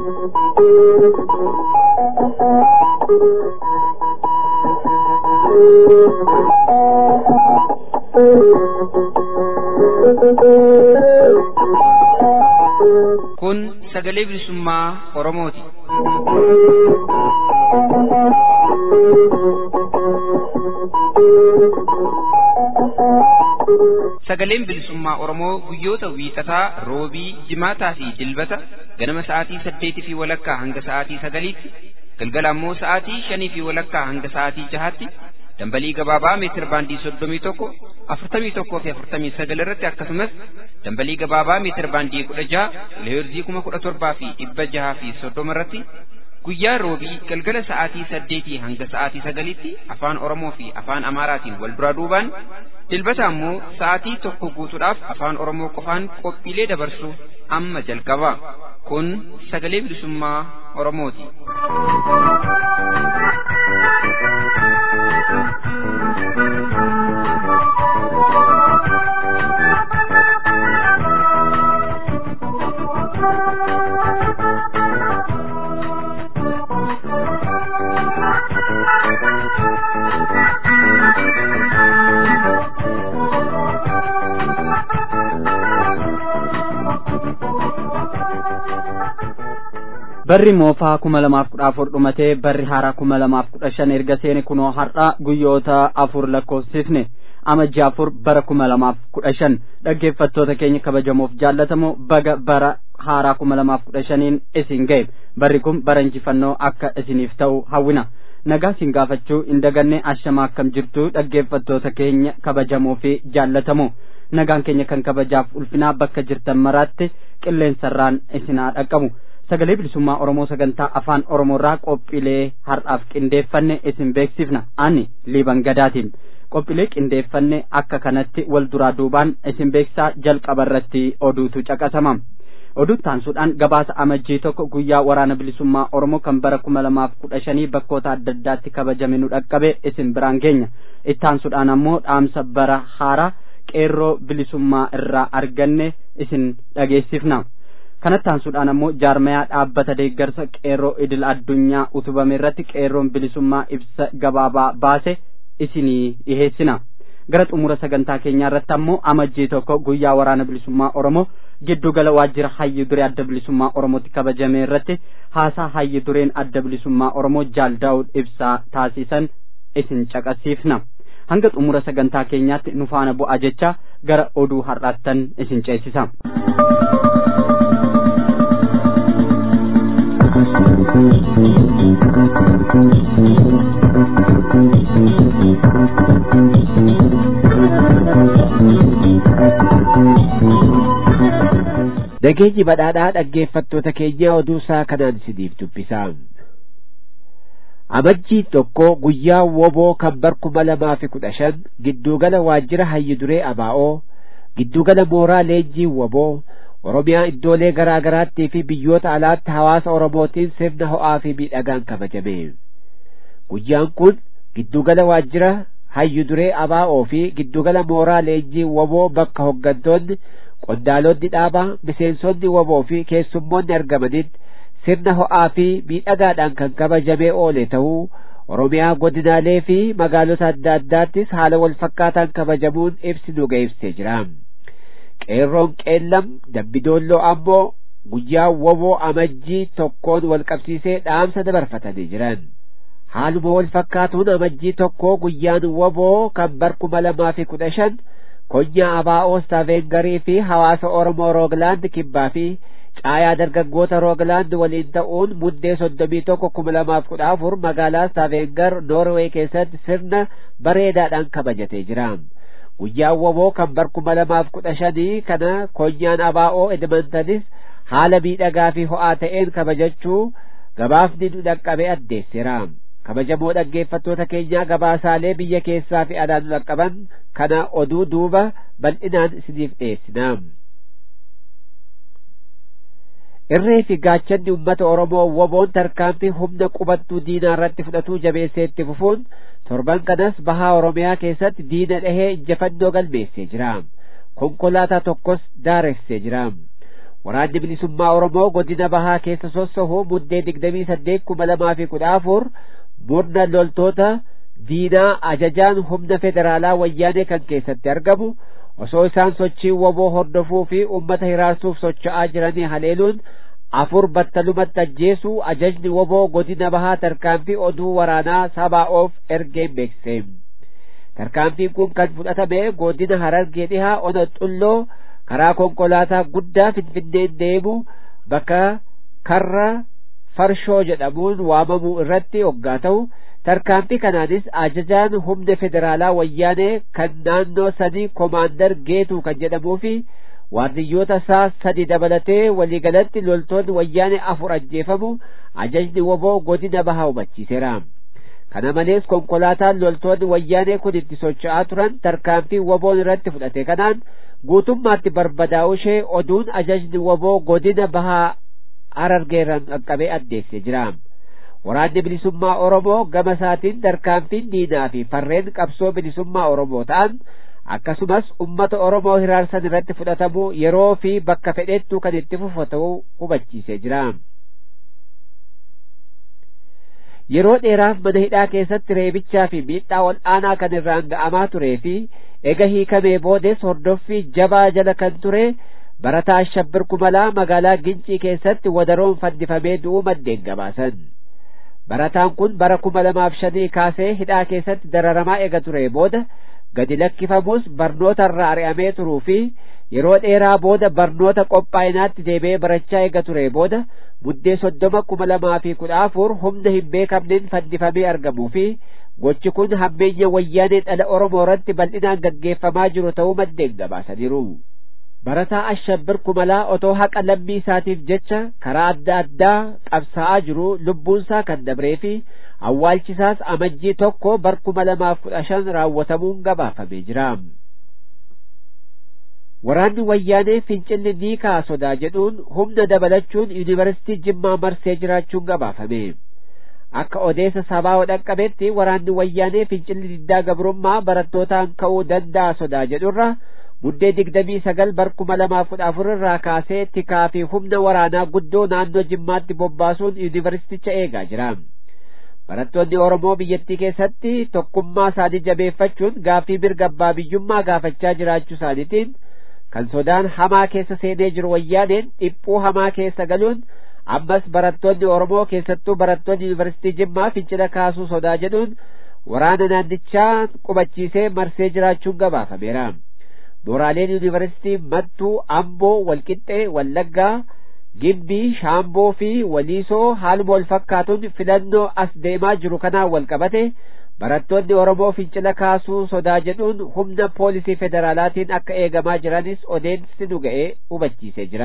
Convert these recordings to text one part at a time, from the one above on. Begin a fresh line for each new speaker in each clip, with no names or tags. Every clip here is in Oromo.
Kun sagalee bilisummaa Oromooti. Sagaleen bilisummaa Oromoo guyyoota wiixataa, roobii, jimaataa fi dilbata ganama sa'aatii saddeetii fi walakkaa hanga sa'aatii sagaliitti, galgala ammoo sa'aatii shanii fi walakkaa hanga sa'aatii jahaatti dambalii gabaabaa meetir baandii soddomii tokko afurtamii tokkoo fi afurtamii sagal irratti akkasumas dambalii gabaabaa meetir baandii kudha jaha kiloheerzii kuma kudha torbaa fi dhibba jaha fi soddoma irratti guyyaa roobii galgala sa'aatii saddeetii hanga sa'aatii sagaliitti afaan oromoo fi afaan amaaraatiin wal duraa duubaan dilbata ammoo sa'aatii tokko guutuudhaaf afaan oromoo qofaan qophiilee dabarsu amma jalqaba kun sagalee bilisummaa oromooti.
barri moofaa kuma lamaaf kudha afur dhumatee barri haaraa kuma lamaaf kudha shan erga seene kunoo har'a guyyoota afur lakkoofsifne amajji afur bara kuma lamaaf kudha shan dhaggeeffattoota keenya kabajamoof jaallatamoo baga bara haaraa kuma lamaaf kudha shaniin isin ga'e barri kun bara injifannoo akka isiniif ta'u hawwina nagaa isin gaafachuu hin daganne ashama akkam jirtu dhaggeeffattoota keenya kabajamoo fi jaallatamoo nagaan keenya kan kabajaaf ulfinaa bakka jirtan maraatti qilleensarraan isinaa dhaqqabu sagalee bilisummaa oromoo sagantaa afaan oromoorraa qophiilee har'aaf qindeeffanne isin beeksifna ani liiban gadaatiin qophiilee qindeeffanne akka kanatti wal duraa duubaan isin beeksisaa jalqaba irratti oduutu caqasama oduu taansuudhaan gabaasa amajjii tokko guyyaa waraana bilisummaa oromoo kan bara kuma lamaaf kudha shanii bakkoota adda addaatti kabajame nu dhaqqabe isin biraan geenya ittaansuudhaan ammoo dhaamsa bara haaraa qeerroo bilisummaa irraa arganne isin dhageessifna kanatti aansuudhaan ammoo jaarmayaa dhaabbata deeggarsa qeerroo idil addunyaa utubame irratti qeerroon bilisummaa ibsa gabaabaa baase isinii dhiheessina gara xumura sagantaa keenyaa irratti ammoo amajjii tokko guyyaa waraana bilisummaa oromoo giddugala waajjira hayyi duree adda bilisummaa oromootti kabajame irratti haasaa hayyi dureen adda bilisummaa oromoo jaal daawud ibsaa taasisan isin caqasiifna hanga xumura sagantaa keenyaatti nu faana bu'aa jecha gara oduu har'aattan isin ceesisa.
Nageenyi badhaadhaa dhaggeeffattoota keenya oduu isaa kanaan isiniif dubbisaa. Amajjiin tokko guyyaa woboo kan bar kuma lamaa fi kudha shan giddugala waajjira hayyi duree abaa'oo giddugala mooraa leenjii woboo Oromiyaa iddoolee garaa garaattii fi biyyoota alaatti hawaasa Oromootiin sirna ho'aa fi miidhagaan kabajame. Guyyaan kun giddugala waajjira hayyu duree abaa'oo fi giddugala mooraa leenjii woboo bakka hoggantoonni qondaalonni dhaabaa miseensonni woboo fi keessummoonni argamanitti sirna ho'aa fi miidhagaadhaan kan kabajamee oole ta'uu Oromiyaa godinaalee fi magaalota adda addaattis haala wal fakkaataan kabajamuun ibsi nu ga'ibsee jira. qeerroon qeellam dabbidoolloo ammoo guyyaa woboo amajjii tokkoon wal qabsiisee dhaamsa dabarfatanii jiran haaluma wal fakkaatuun amajjii tokkoo guyyaan woboo kan bar kuma lamaa fi kudha shan konyaa abaa'oo staaveengarii fi hawaasa oromoo rooglaand kibbaa fi caayaa dargaggoota rooglaand waliin ta'uun muddee soddomii tokko kuma lamaaf kudha afur magaalaa staaveengar noorwee keessatti sirna bareedaadhaan kabajatee jira. guyyaan woboo kan bar kuma lamaaf kudha shanii kana konyaan abaa'oo edmontonis haala miidhagaa fi ho'aa ta'een kabajachuu gabaafni nu dhaqqabe addeessira kabajamoo dhaggeeffattoota keenyaa gabaasaalee biyya keessaa fi alaa nu dhaqqaban kana oduu duuba bal'inaan isiniif dhiyeessina irree fi gaachanni ummata oromoo woboon tarkaanfii humna qubattuu diinaa irratti fudhatuu jabeessee itti fufuun torban kanas bahaa oromiyaa keessatti diina dhahee injifannoo galmeessee jira konkolaataa tokkos daaressee jira waraanni bilisummaa oromoo godina bahaa keessa sossohuu muddee digdamii saddeet kuma lamaa fi kudha afur murna loltoota diinaa ajajaan humna federaalaa wayyaanee kan keessatti argamu osoo isaan sochii woboo hordofuu fi ummata hiraarsuuf socho'aa jiranii haleeluun afur battalumatti ajjeesuu ajajni woboo godina bahaa tarkaanfii oduu waraanaa sabaa'oof ergeen beeksise tarkaanfiin kun kan fudhatame godina harargee dhihaa ona xulloo karaa konkolaataa guddaa finfinneen deemu bakka karra farshoo jedhamuun waamamuu irratti hoggaa ta'u tarkaanfii kanaanis ajajaan humna federaalaa wayyaanee kan naannoo sanii komaandar geetuu kan jedhamuu fi waardiyyoota isaa sadi dabalatee waliigalatti loltoonni wayyaanee afur ajjeefamu ajajni woboo godina bahaa hubachiiseera kana malees konkolaataan loltoonni wayyaanee kun itti socho'aa turan tarkaanfii woboon irratti fudhate kanaan guutummaatti barbadaa'u ishee oduun ajajni woboo godina bahaa harargeerran qaqqabee addeessee jira waraanni bilisummaa oromoo gama isaatiin tarkaanfiin diinaa fi farreen qabsoo bilisummaa oromoo ta'an akkasumas ummata oromoo hiraarsan irratti fudhatamuu yeroo fi bakka fedhettuu kan itti fufu ta'uu hubachiisee jira yeroo dheeraaf mana hidhaa keessatti reebichaa fi miidhaa ol aanaa kan irraan ga'amaa turee fi ega hiikamee boodes hordoffii jabaa jala kan ture barataa ashabbir kumalaa magaalaa gincii keessatti wadaroon fannifamee du'uu maddeen gabaasan barataan kun bara kuma lamaaf shanii kaasee hidhaa keessatti dararamaa ega ture booda gadi lakkifamus barnoota irraa ari'amee turuu fi yeroo dheeraa booda barnoota qophaa'inaatti deebi'ee barachaa ega ture booda muddee soddoma kuma lamaa fi kudha afur humna hin beekamneen fannifamee argamuu fi gochi kun hammeenya wayyaanee dhala oromoo irratti bal'inaan gaggeeffamaa jiru ta'uu maddeen gabaasaniiru barataa ashabbir kumalaa otoo haqa lammii isaatiif jecha karaa adda addaa qabsaa'aa jiru lubbuunsaa kan dabree fi awwaalchisaas amajjii tokko bar kuma lamaaf kudha shan raawwatamuun gabaafamee jira waraanni wayyaanee fincilli ni ka'a sodaa jedhuun humna dabalachuun yuunivarsiitii jimmaa marsee jiraachuun gabaafame akka odeessa sabaa dhaqqabetti waraanni wayyaanee fincilli diddaa gabrummaa barattootaan ka'uu danda'a sodaa jedhurra muddee digdamii sagal bar kuma lamaaf kudha afur irraa kaasee tikaa fi humna waraanaa guddoo naannoo jimmaatti bobbaasuun yuunivarsiiticha eegaa jira barattoonni oromoo biyyattii keessatti tokkummaa isaanii jabeeffachuun gaaffii mirga abbaa biyyummaa gaafachaa jiraachuu isaaniitiin kan sodaan hamaa keessa seenee jiru wayyaaneen dhiphuu hamaa keessa galuun ammas barattoonni oromoo keessattuu barattoonni yuunivarsiitii jimmaa fincila kaasuu sodaa jedhuun waraana naannichaa qubachiisee marsee jiraachuun gabaafameera mooraaleen yuunivarsiitii mattuu amboo walqixxee wallaggaa gimbii shaamboo fi waliisoo haaluma wal fakkaatuun filannoo as deemaa jiru kanaan wal qabate barattoonni oromoo fincila kaasuu sodaa jedhuun humna poolisii federaalaatiin akka eegamaa jiranis odeessi nu ga'ee hubachiisee jira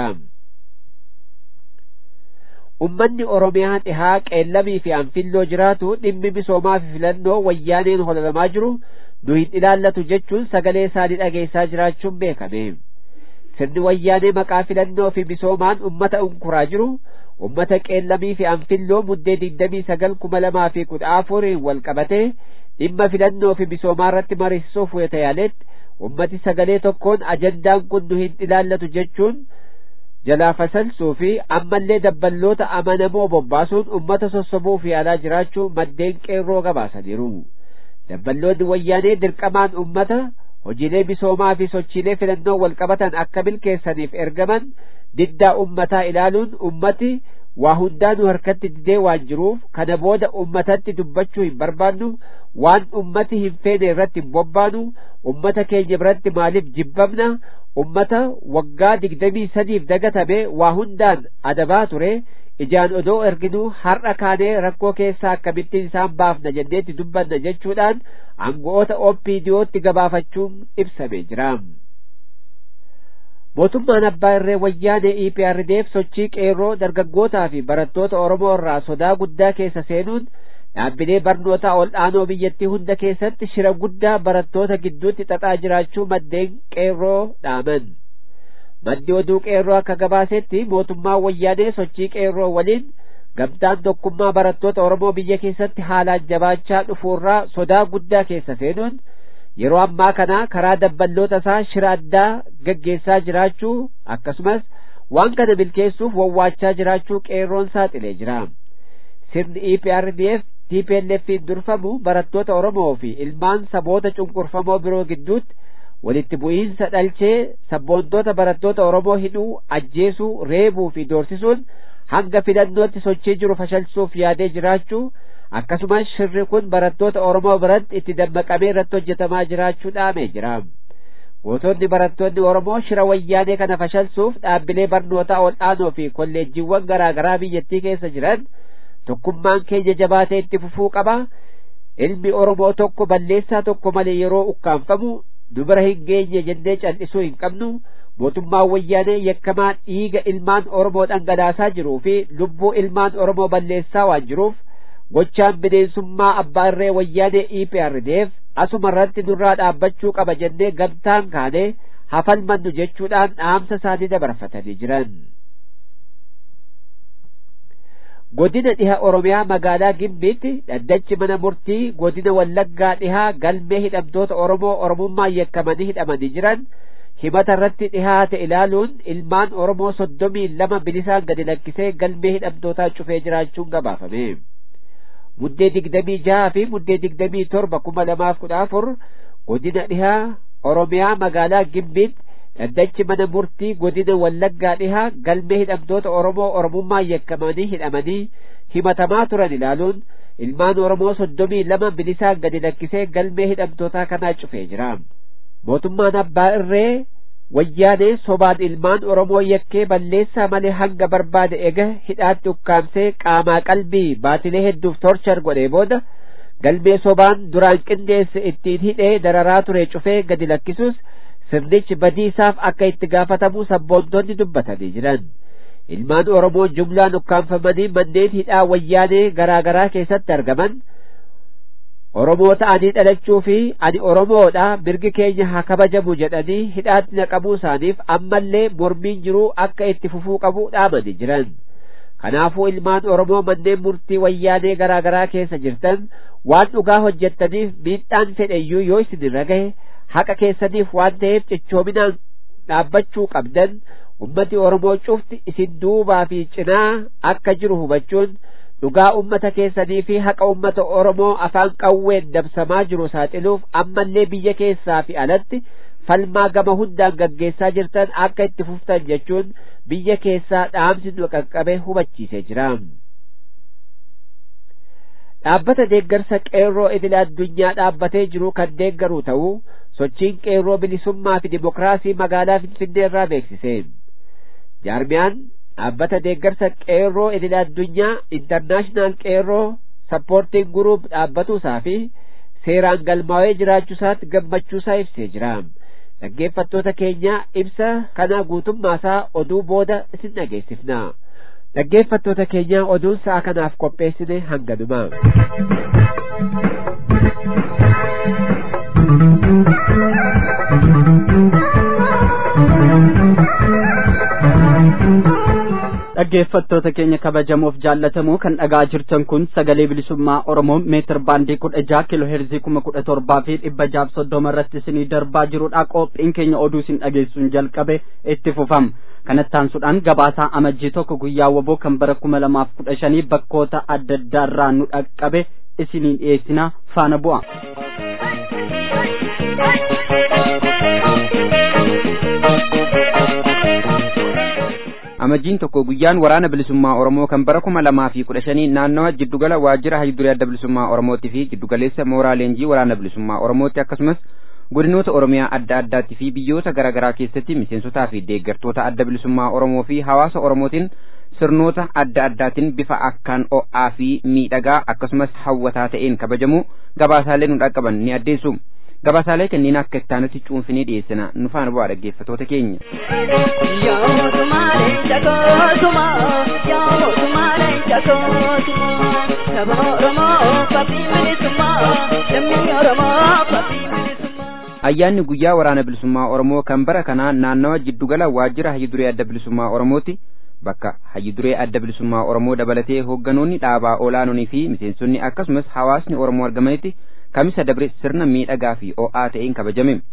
ummanni oromiyaa dhihaa qeellamii fi anfilloo jiraatu dhimmi misoomaa fi filannoo wayyaaneen hololamaa jiru nu hin ilaallatu jechuun sagalee isaanii dhageessaa jiraachuun beekame sirni wayyaanee maqaa filannoo fi misoomaan ummata unkuraa jiru ummata qeellamii fi anfilloo muddee digdamii sagal kuma lamaa fi kudha afuriin wal qabate dhimma filannoo fi misoomaa irratti mariisisuuf wayita yaaletti ummati sagalee tokkoon ajandaan kun nu hin ilaallatu jechuun jalaa fasalsuu fi ammallee dabballoota amanamoo bobbaasuun ummata sossobuuf yaalaa jiraachuu maddeen qeerroo gabaasaniiru dabballoonni wayyaanee dirqamaan ummata hojiilee misoomaa fi sochiilee filannoo wal qabatan akka milkeessaniif ergaman diddaa ummataa ilaaluun ummati waa hundaanuu harkatti didee waan jiruuf kana booda ummatatti dubbachuu hin barbaannu waan ummati hin feene irratti hin bobbaanu ummata keenya biratti maaliif jibbamna ummata waggaa digdamii sadiif dagatame waa hundaan adabaa ture ijaan odoo erginuu har'a kaanee rakkoo keessaa akkamittiin isaan baafna jenneetti dubbanna jechuudhaan aango'oota OPDOtti gabaafachuun ibsamee jira. mootummaan abbaa irree wayyaanee EPRDF sochii qeerroo dargaggootaa fi barattoota Oromoo irraa sodaa guddaa keessa seenuun dhaabbilee barnootaa ol aanoo biyyattii hunda keessatti shira guddaa barattoota gidduutti xaxaa jiraachuu maddeen qeerroo dhaaman. maddi oduu qeerroo akka gabaasetti mootummaan wayyaanee sochii qeerroo waliin gamtaan tokkummaa barattoota Oromoo biyya keessatti haalaan jabaachaa dhufuurraa sodaa guddaa keessa seenuun yeroo ammaa kana karaa dabballoota isaa shira addaa gaggeessaa jiraachuu akkasumas waan kana milkeessuuf wawwaachaa jiraachuu qeerroon saaxilee jira sirni EPRDF TPLF'n durfamu barattoota Oromoo fi ilmaan saboota cunqurfamoo biroo gidduutti walitti bu'iinsa dhalchee sabboontoota barattoota Oromoo hidhuu ajjeesuu reebuu fi doorsisuun hanga filannootti sochii jiru fashalsuuf yaadee jiraachuu akkasumas shirri kun barattoota Oromoo biratti itti dammaqamee irratti hojjetamaa jiraachuu dhaamee jira. Gootonni barattoonni Oromoo shira wayyaanee kana fashalsuuf dhaabbilee barnootaa ol'aanoo fi kolleejjiiwwan garaa garaa biyyattii keessa jiran tokkummaan keenya jabaatee itti fufuu qaba. Ilmi Oromoo tokko balleessaa tokko malee yeroo ukkaanfamu dubara hin geenye jennee cal'isuu hin qabnu. mootummaan wayyaanee yakkamaa dhiiga ilmaan Oromoo dhangalaasaa jiruu fi lubbuu ilmaan Oromoo balleessaa waan jiruuf gochaan bineensummaa abbaa irree wayyaanee EPRDF asuma irratti nurraa dhaabbachuu qaba jennee gamtaan kaanee hafalmannu jechuudhaan dhaamsa isaanii dabarfatanii jiran. Godina dhiha Oromiyaa magaalaa Gimbiitti dhaddachi mana murtii godina Wallaggaa dhihaa galmee hidhamtoota Oromoo Oromummaan yakkamanii hidhamanii jiran himata irratti dhihaate ilaaluun ilmaan Oromoo soddomii lama bilisaan gadi lakkisee galmee hidhamtootaa cufee jiraachuun gabaafame. Muddee digdamii jaha fi muddee digdamii torba kuma lamaaf kudha afur godina dhihaa Oromiyaa magaalaa Gimbiitti dhaddachi mana murtii godina Wallaggaa dhihaa galmee hidhamtoota Oromoo Oromummaan yakkamanii hidhamanii himatamaa turan ilaaluun ilmaan Oromoo soddomii lama bilisaan gadi lakkisee galmee hidhamtootaa kanaa cufee jira. mootummaan abbaa irree wayyaanee sobaan ilmaan oromoo yakkee balleessaa malee hanga barbaade ega hidhaatti ukkaamsee qaamaa qalbii baatilee hedduuf torchar godhee booda galmee sobaan duraan qindeesse ittiin hidhee dararaa ture cufee gadi lakkisuus sirnichi badii isaaf akka itti gaafatamu sabboontonni dubbatanii jiran ilmaan oromoo jumlaan ukkaanfamanii manneen hidhaa wayyaanee garaa garaa keessatti argaman Oromoo ta'anii dhalachuu fi ani Oromoodha mirgi keenya haa kabajamu jedhanii hidhaatti naqamuu isaaniif ammallee mormiin jiruu akka itti fufuu qabu dhaamanii jiran. Kanaafuu ilmaan Oromoo manneen murtii wayyaanee garaa garaa keessa jirtan waan dhugaa hojjettaniif miidhaan fedheyyuu yoo isin irra gahe haqa keessaniif waan ta'eef cichoominaan dhaabbachuu qabdan ummati Oromoo cufti isin duubaa fi cinaa akka jiru hubachuun dhugaa ummata keessanii fi haqa ummata Oromoo afaan qawween dabsamaa jiru saaxiluuf ammallee biyya keessaa fi alatti falmaa gama hundaan gaggeessaa jirtan akka itti fuftan jechuun biyya keessaa dhaamsi nu qaqqabe hubachiisee jira. Dhaabbata deeggarsa qeerroo idila addunyaa dhaabbatee jiru kan deeggaru ta'uu sochiin qeerroo bilisummaa fi dimokiraasii magaalaa Finfinnee irraa beeksise. Jaarmiyaan dhaabbata deeggarsa qeerroo idila addunyaa intarnaashinaal qeerroo sappoortiin guruup dhaabbatuusaa fi seeraan galmaa'ee jiraachuusaatti gammachuusaa ibsee jira. Dhaggeeffattoota keenya ibsa kana guutummaasaa oduu booda isin dhageessifna. Dhaggeeffattoota keenya oduun sa'a kanaaf qopheessine hanganuma.
dhaggeeffattoota keenya kabajamoof jaallatamoo kan dhagaa jirtan kun sagalee bilisummaa oromoo meetir baandii kudha jaha kiiloo heerzii kuma kudha torbaa fi dhibba jaaf soddoma irratti isinii darbaa jirudha qophiin keenya oduu isin dhageessuun jalqabe itti fufama kanatti aansuudhaan gabaasaa amajjii tokko guyyaa waboo kan bara kuma lamaaf kudha shanii bakkoota adda addaarraa nu dhaqqabe isiniin dhiyeessina faana bu'a.
amajjiin tokko guyyaan waraana bilisummaa oromoo kan bara kuma lamaa fi kudha shanii naannawa jiddugala waajjira hayyudurii adda bilisummaa oromootti fi jiddugaleessa mooraa leenjii waraana bilisummaa oromootti akkasumas godinoota oromiyaa adda addaatti fi biyyoota garaa garaa keessatti miseensotaa fi deeggartoota adda bilisummaa oromoo fi hawaasa oromootiin sirnoota adda addaatiin bifa akkaan o'aa fi miidhagaa akkasumas hawwataa ta'een kabajamu gabaasaalee nu dhaqqaban ni addeessu. gabaasaalee kanneen akka ittaanutti cuunfinee dhiyeessina nu faana bu'aa dhaggeeffatoota keenya. ayyaanni guyyaa waraana bilisummaa oromoo kan bara kanaa naannawa jiddugala waajjira hayyuduree adda bilisummaa oromootti bakka hayyuduree adda bilisummaa oromoo dabalatee hoogganoonni dhaabaa olaanoonii fi miseensonni akkasumas hawaasni oromoo argamanitti kamisa dabre sirna miidhagaa fi o'aa ta'een kabajame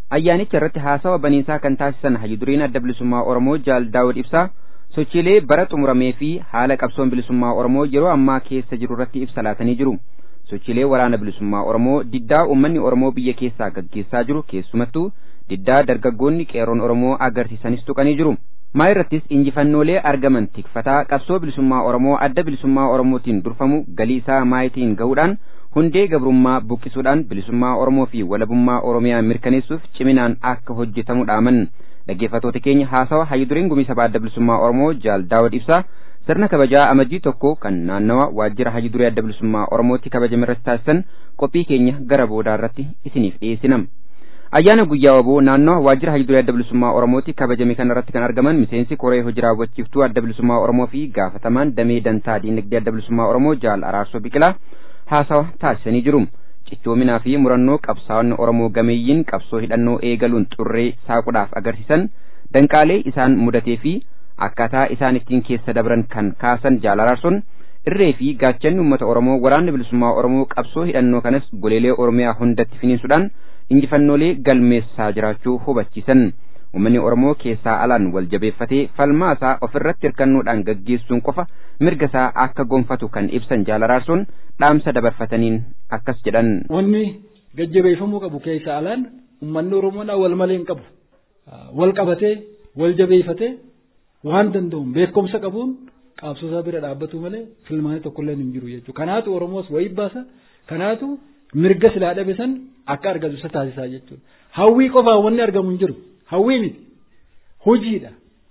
ayyaanicha irratti haasawa baniinsaa kan taasisan hayyuduriin adda bilisummaa oromoo jaal daawud ibsaa sochiilee bara xumuramee fi haala qabsoon bilisummaa oromoo yeroo ammaa keessa jiru irratti ibsa laatanii jiru sochiilee waraana bilisummaa oromoo diddaa uummanni oromoo biyya keessaa gaggeessaa jiru keessumattuu diddaa dargaggoonni qeerroon oromoo agarsiisanis tuqanii jiru maa irrattis injifannoolee argaman tikfataa qabsoo bilisummaa oromoo adda bilisummaa oromootiin durfamu galii isaa maayitiin ga'uudhaan hundee gabrummaa buqqisuudhaan bilisummaa oromoo fi walabummaa oromiyaa mirkaneessuuf ciminaan akka hojjetamu dhaaman dhaggeeffatoota keenya haasawa hayyuduriin gumii sabaa adda bilisummaa oromoo jaal daawud ibsaa sirna kabajaa amajjii tokko kan naannawa waajjira hayyudurii adda bilisummaa oromootti kabajame irratti taasisan qophii keenya gara boodaa irratti isiniif dhiyeessinam. ayyaana guyyaa waboo naannoo waajjira hayyudurii adda bilisummaa oromootti kabajame kana irratti kan argaman miseensi koree hojii raawwachiiftuu adda bilisummaa oromoo fi gaafatamaan damee dantaa diinagdee adda bilisummaa oromoo jaal araarsoo biqilaa haasawa taasisanii jiru cichoominaa fi murannoo qabsaa'onni oromoo gameeyyiin qabsoo hidhannoo eegaluun xurree saaquudhaaf agarsiisan danqaalee isaan mudatee fi akkaataa isaan ittiin keessa dabran kan kaasan jaal araarsoon irree fi gaachanni uummata oromoo waraanni bilisummaa oromoo qabsoo hidhannoo kanas goleelee oromiyaa hundatti finiinsuudhaan injifannoolee galmeessaa jiraachuu hubachiisan uummanni oromoo keessaa alaan wal jabeeffatee falmaa isaa ofirratti hirkannoodhaan gaggeessuun qofa mirga isaa akka gonfatu kan ibsan jaal araarsoon dhaamsa dabarfataniin akkas jedhan.
Wanni gajjabeeffamuu qabu keessa alaan uummanni oromoodhaa wal malee hin qabu. Wal qabatee wal jabeeffatee waan danda'uun beekumsa qabuun qabsoo isaa bira dhaabbatu malee filmaanii tokkollee hin jiru jechuudha. Kanaatu Oromoos wayii baasa. Kanaatu mirga silaa dhabe san akka argatu isa taasisaa jechuudha. Hawwii qofaan wanni argamu hin jiru. Hawwii miti. Hojiidha.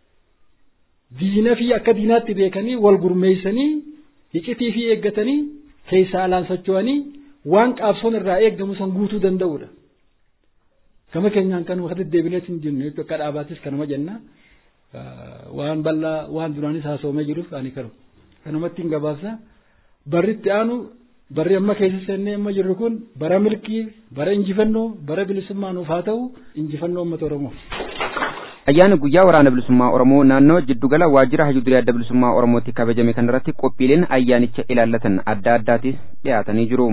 Diina fi akka diinaatti beekanii wal gurmeessanii iccitii fi eeggatanii keessaa alaan socho'anii waan qabsoon irraa eeggamu san guutuu danda'udha. Gama keenyaan kan wakati deebineet hin jirne akka dhaabaattis kanuma jenna. waan bal'aa waan duraanis haasawamee jiruuf ani kanu kanumatti hin gabaabsa barri itti aanu barri amma keessa seennee amma jirru kun bara milkii bara injifannoo bara bilisummaa nuuf haa ta'u injifannoo uummata oromoo.
ayyaana guyyaa waraana bilisummaa oromoo naannoo jiddugala waajjira hayyudurii adda bilisummaa oromootti kabajame kanarratti qophiileen ayyaanicha ilaallatan adda addaatis dhiyaatanii jiru.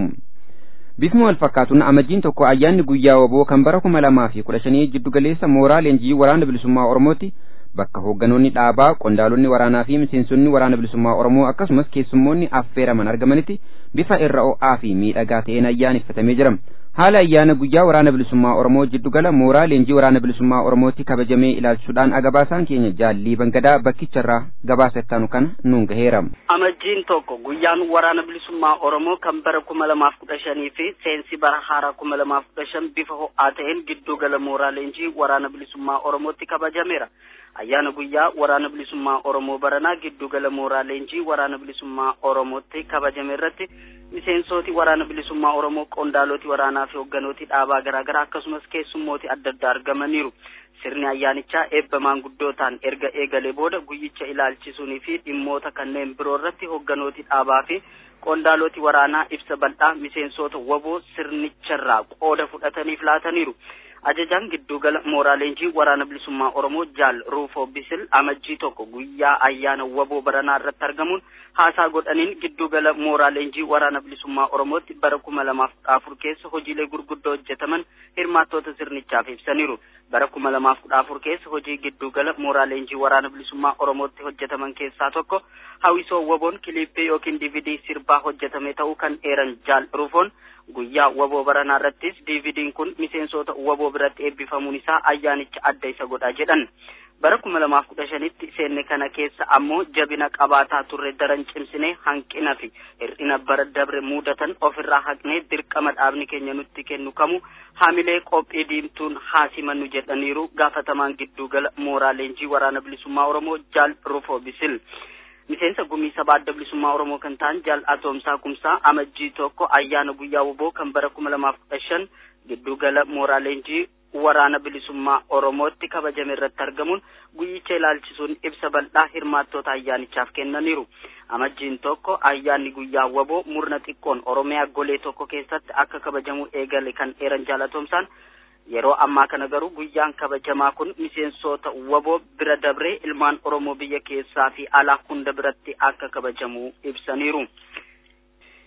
bifuma wal fakkaatuun amajjiin tokko ayyaanni guyyaa waboo kan bara kuma lamaa fi kudha shanii jiddugaleessa mooraa leenjii waraana bilisummaa oromootti bakka hoogganoonni dhaabaa qondaalonni waraanaa fi miseensonni waraana bilisummaa oromoo akkasumas keessummoonni affeeraman argamanitti bifa irra o'aa fi miidhagaa ta'een ayyaaneffatamee jira haala ayyaana guyyaa waraana bilisummaa oromoo jiddugala mooraa leenjii waraana bilisummaa oromootti kabajamee ilaalchuudhaan agabaasaan keenya jaallii bangadaa bakkicharraa gabaasa ittaanu kana nuun gaheera.
amajjiin tokko guyyaan waraana bilisummaa oromoo kan bara kuma lamaaf kudha shanii fi seensi bara haaraa kuma lamaaf kudha shan bifa ho'aa ta'een giddugala mooraa leenjii waraana bilisummaa oromootti kabajameera. ayyaana guyyaa waraana bilisummaa oromoo baranaa giddugala mooraa leenjii waraana bilisummaa oromootti kabajame irratti miseensooti waraana bilisummaa oromoo qondaaloti waraanaa fi hoogganooti dhaabaa garaagaraa akkasumas keessummooti adda addaa argamaniiru sirni ayyaanichaa eebba maanguddootaan erga eegalee booda guyyicha ilaalchisuunii fi dhimmoota kanneen biroo irratti hoogganooti dhaabaa fi qondaaloti waraanaa ibsa bal'aa miseensota waboo sirnicharraa qooda fudhataniif laataniiru ajajaan giddugala mooraa leenjii waraana bilisummaa oromoo jaal ruufoo bisil amajjii tokko guyyaa ayyaana waboo baranaa irratti argamuun haasaa godhaniin giddugala mooraa leenjii waraana bilisummaa oromootti bara kuma lamaaf kudha afur keessa hojiilee gurguddoo hojjetaman hirmaattoota sirnichaaf ibsaniiru bara kuma lamaaf kudha afur keessa hojii giddugala mooraa leenjii waraana bilisummaa oromootti hojjetaman keessaa tokko hawwisoo waboon kiliippii yookiin dividii sirbaa hojjetame ta'uu kan eeran jaal ruufoon guyyaa waboo baranaa irrattis diividiin kun miseensota waboo biratti eebbifamuun isaa ayyaanicha adda isa godha jedhan bara kuma lamaaf kudha shanitti seenne kana keessa ammoo jabina qabaataa turre daran cimsine hanqina fi hir'ina bara dabre mudatan ofirraa haqnee dirqama dhaabni keenya nutti kennu kamu haamilee qophii diimtuun haasimannu jedhaniiru gaafatamaan giddugala mooraa leenjii waraana bilisummaa oromoo jaal rufoo bisil miseensa gumii sabaa adda bilisummaa oromoo kan ta'an jaal atoomsaa kumsaa amajjii tokko ayyaana guyyaa woboo kan bara kuma lamaaf kudha shan giddugala mooraa leenjii waraana bilisummaa oromootti kabajame irratti argamuun guyyicha ilaalchisuun ibsa bal'aa hirmaattoota ayyaanichaaf kennaniiru amajjiin tokko ayyaanni guyyaa waboo murna xiqqoon oromiyaa golee tokko keessatti akka kabajamu eegale kan eeran jaalatoomsaan yeroo ammaa kana garuu guyyaan kabajamaa kun miseensota waboo bira dabree ilmaan oromoo biyya keessaa fi alaa hunda biratti akka kabajamu ibsaniiru.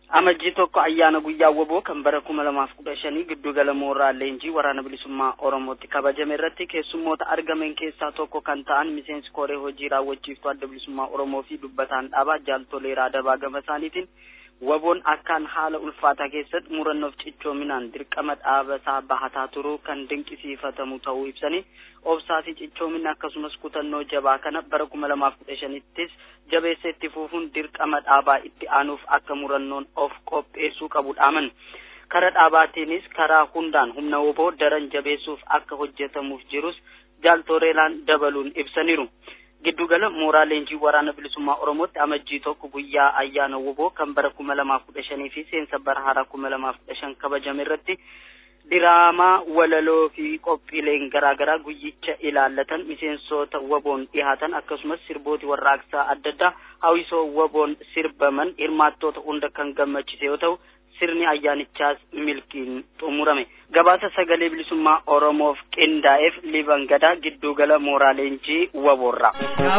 amajjii tokko ayyaana guyyaa woboo kan bara kuma lamaaf kudha shanii giddugala mooraa leenjii waraana bilisummaa oromootti kabajame irratti keessummoota argaman keessaa tokko kan ta'an miseensi koree hojii raawwachiiftuu adda bilisummaa oromoo fi dubbataan dhaabaa jaaltoleeraa dabaa gama isaaniitiin waboon akkaan haala ulfaataa keessatti murannoof cichoominaan dirqama dhaabasaa bahataa turuu kan dinqisiifatamu ta'uu ibsanii obsaa fi cichoomina akkasumas kutannoo jabaa kana bara kuma lamaaf kudha shanittis jabeessee itti fufuun dirqama dhaabaa itti aanuuf akka murannoon of qopheessuu qabu dhaaman karaa dhaabaatiinis karaa hundaan humna woboo daran jabeessuuf akka hojjetamuuf jirus jaaltoleeraan dabaluun ibsaniiru. giddugala mooraa leenjii waraana bilisummaa oromootti amajjii tokko guyyaa ayyaana woboo kan bara kuma lamaaf kudha shanii fi seensa bara haaraa kuma lamaaf kudha shan kabajame irratti diraamaa walaloo fi qophiileen garaagaraa guyyicha ilaallatan miseensota waboon dhihaatan akkasumas sirbooti warraaqsaa adda addaa hawwisoo waboon sirbaman hirmaattoota hunda kan gammachise yoo ta'u sirni ayyaanichaas milkiin xumurame gabaasa sagalee bilisummaa oromoof qindaa'eef liban gadaa giddugala mooraa leenjii waboorraa.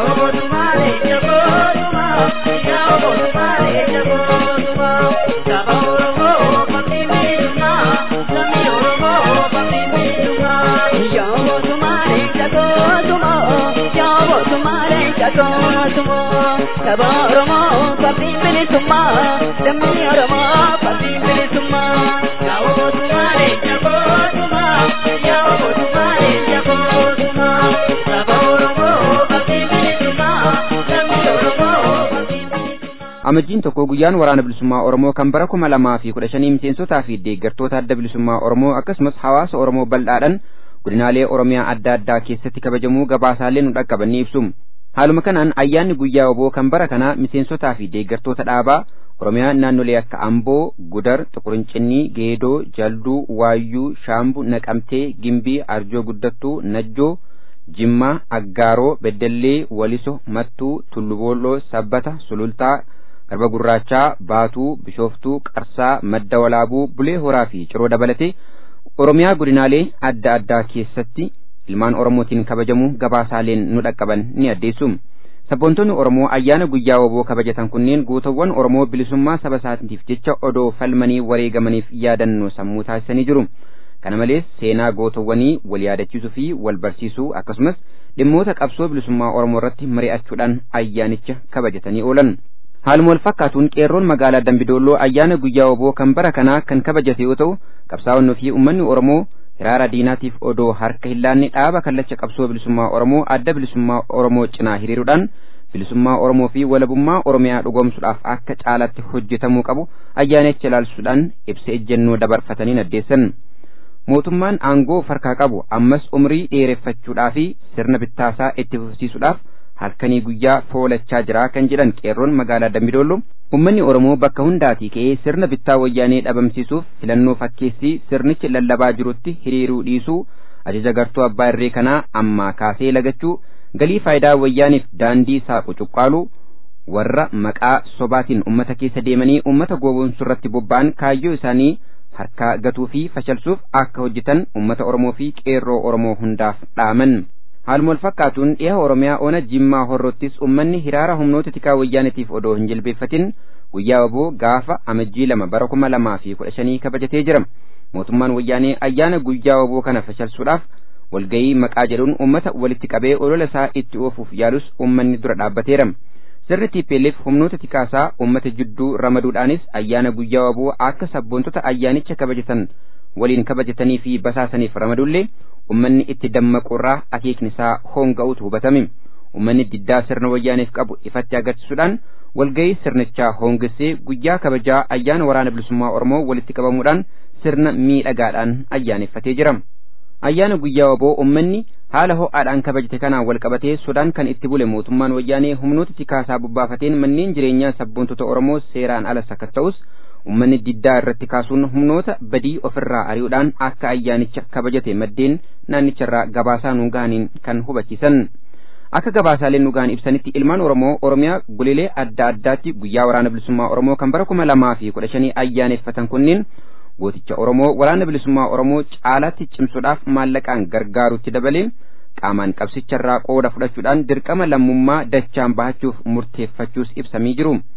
Saba Oromoo, Papi Bilisummaa, Dammi Oromoo, Papi Bilisummaa, Yaa'oo Tumaale, Jaboo Tumaa, Yaa'oo Tumaale, Jaboo Tumaa, Saba Oromoo, Papi Bilisummaa, Dammi Oromoo, Papi Bilisummaa.
amajjiin tokko guyyaan waraana bilisummaa oromoo kan bara kuma lamaa fi kudha shanii miseensotaa fi deeggartoota adda bilisummaa oromoo akkasumas hawaasa oromoo bal'aadhaan godinaalee oromiyaa adda addaa keessatti kabajamuu gabaasaalee nu dhaqqaban ni ibsu haaluma kanaan ayyaanni guyyaa woboo kan bara kanaa miseensotaa fi deeggartoota dhaabaa oromiyaa naannolee akka amboo gudar xuqurincinii geedoo jalduu waayyuu shaambu naqamtee gimbii arjoo guddattuu najjoo jimmaa aggaaroo beddellee waliso mattuu tulluboolloo sabbata sulultaa garba gurraachaa baatuu bishooftuu qarsaa madda walaabuu bulee horaa fi ciroo dabalatee oromiyaa godinaalee adda addaa keessatti ilmaan oromootiin kabajamu gabaasaaleen nu dhaqqaban ni addeessu sabboontonni oromoo ayyaana guyyaa woboo kabajatan kunneen gootawwan oromoo bilisummaa saba isaatiif jecha odoo falmanii wareegamaniif yaadannoo sammuu taasisanii jiru kana malees seenaa gootawwanii wal yaadachiisuu fi wal barsiisuu akkasumas dhimmoota qabsoo bilisummaa oromoo irratti mari'achuudhaan ayyaanicha kabajatanii oolan haaluma wal fakkaatuun qeerroon magaalaa dambidolloo ayyaana guyyaa woboo kan bara kanaa kan kabajate yoo ta'u qabsaa'onnii fi uummanni oromoo hiraara diinaatiif odoo harka hin laanne dhaaba kallacha qabsoo bilisummaa oromoo adda bilisummaa oromoo cinaa hiriiruudhaan bilisummaa oromoo fi walabummaa oromiyaa dhugoomsuudhaaf akka caalatti hojjetamuu qabu ayyaanicha ilaalchisuudhaan ibsa ejjennoo dabarfatanii addeessan mootummaan aangoo farkaa qabu ammas umrii dheereffachuudhaa fi sirna bittaasaa itti fufsiisuudhaaf halkanii guyyaa foolachaa jira kan jedhan qeerroon magaalaa dambidoollo ummanni oromoo bakka hundaatii ka'ee sirna bittaa wayyaanee dhabamsiisuuf filannoo fakkeessii sirnichi lallabaa jirutti hiriiruu dhiisuu ajaja gartuu abbaa irree kanaa ammaa kaasee lagachuu galii faayidaa wayyaaniif daandii saaqu cuqqaaluu warra maqaa sobaatiin ummata keessa deemanii ummata gowwoomsuu irratti bobba'an kaayyoo isaanii harkaa gatuu fi fashalsuuf akka hojjetan ummata oromoo fi qeerroo oromoo hundaaf dhaaman haaluma wal fakkaatuun dhiha oromiyaa ona jimmaa horrottis ummanni hiraara humnoota tikaa wayyaanitiif odoo hin jilbeeffatin guyyaa waboo gaafa amajjii lama bara kuma lamaa fi kudha shanii kabajatee jira mootummaan wayyaanee ayyaana guyyaa waboo kana fashalsuudhaaf walgayii maqaa jedhuun ummata walitti qabee olola isaa itti oofuuf yaalus ummanni dura dhaabbateera sirni tiipeelleef humnoota tikaasaa ummata jidduu ramaduudhaanis ayyaana guyyaa waboo akka sabboontota ayyaanicha kabajatan waliin kabajatanii fi basaasaniif ramadullee ummanni itti dammaquurraa akeekni isaa hoonga'uutu hubatame ummanni diddaa sirna wayyaaniif qabu ifatti agarsiisuudhaan walgayii sirnichaa hoongessee guyyaa kabajaa ayyaana waraana bilisummaa oromoo walitti qabamuudhaan sirna miidhagaadhaan ayyaaneffatee jira ayyaana guyyaa waboo ummanni haala ho'aadhaan kabajate kanaan wal qabatee sodaan kan itti bule mootummaan wayyaanee humnoota tikaasaa bubbaafateen manneen jireenyaa sabboontota oromoo seeraan ala sakatta'us ummanni diddaa irratti kaasuun humnoota badii ofirraa ari'uudhaan akka ayyaanicha kabajate maddeen naannicharraa gabaasaa nu gahaniin kan hubachiisan akka gabaasaaleen nu gahan ibsanitti ilmaan oromoo oromiyaa goleelee adda addaatti guyyaa waraana bilisummaa oromoo kan bara kuma lamaa fi kudha shanii ayyaaneffatan kunneen gooticha oromoo waraana bilisummaa oromoo caalaatti cimsuudhaaf maallaqaan gargaarutti dabalee qaamaan qabsicharraa qooda fudhachuudhaan dirqama lammummaa dachaan bahachuuf murteeffachuus ibsamii jiru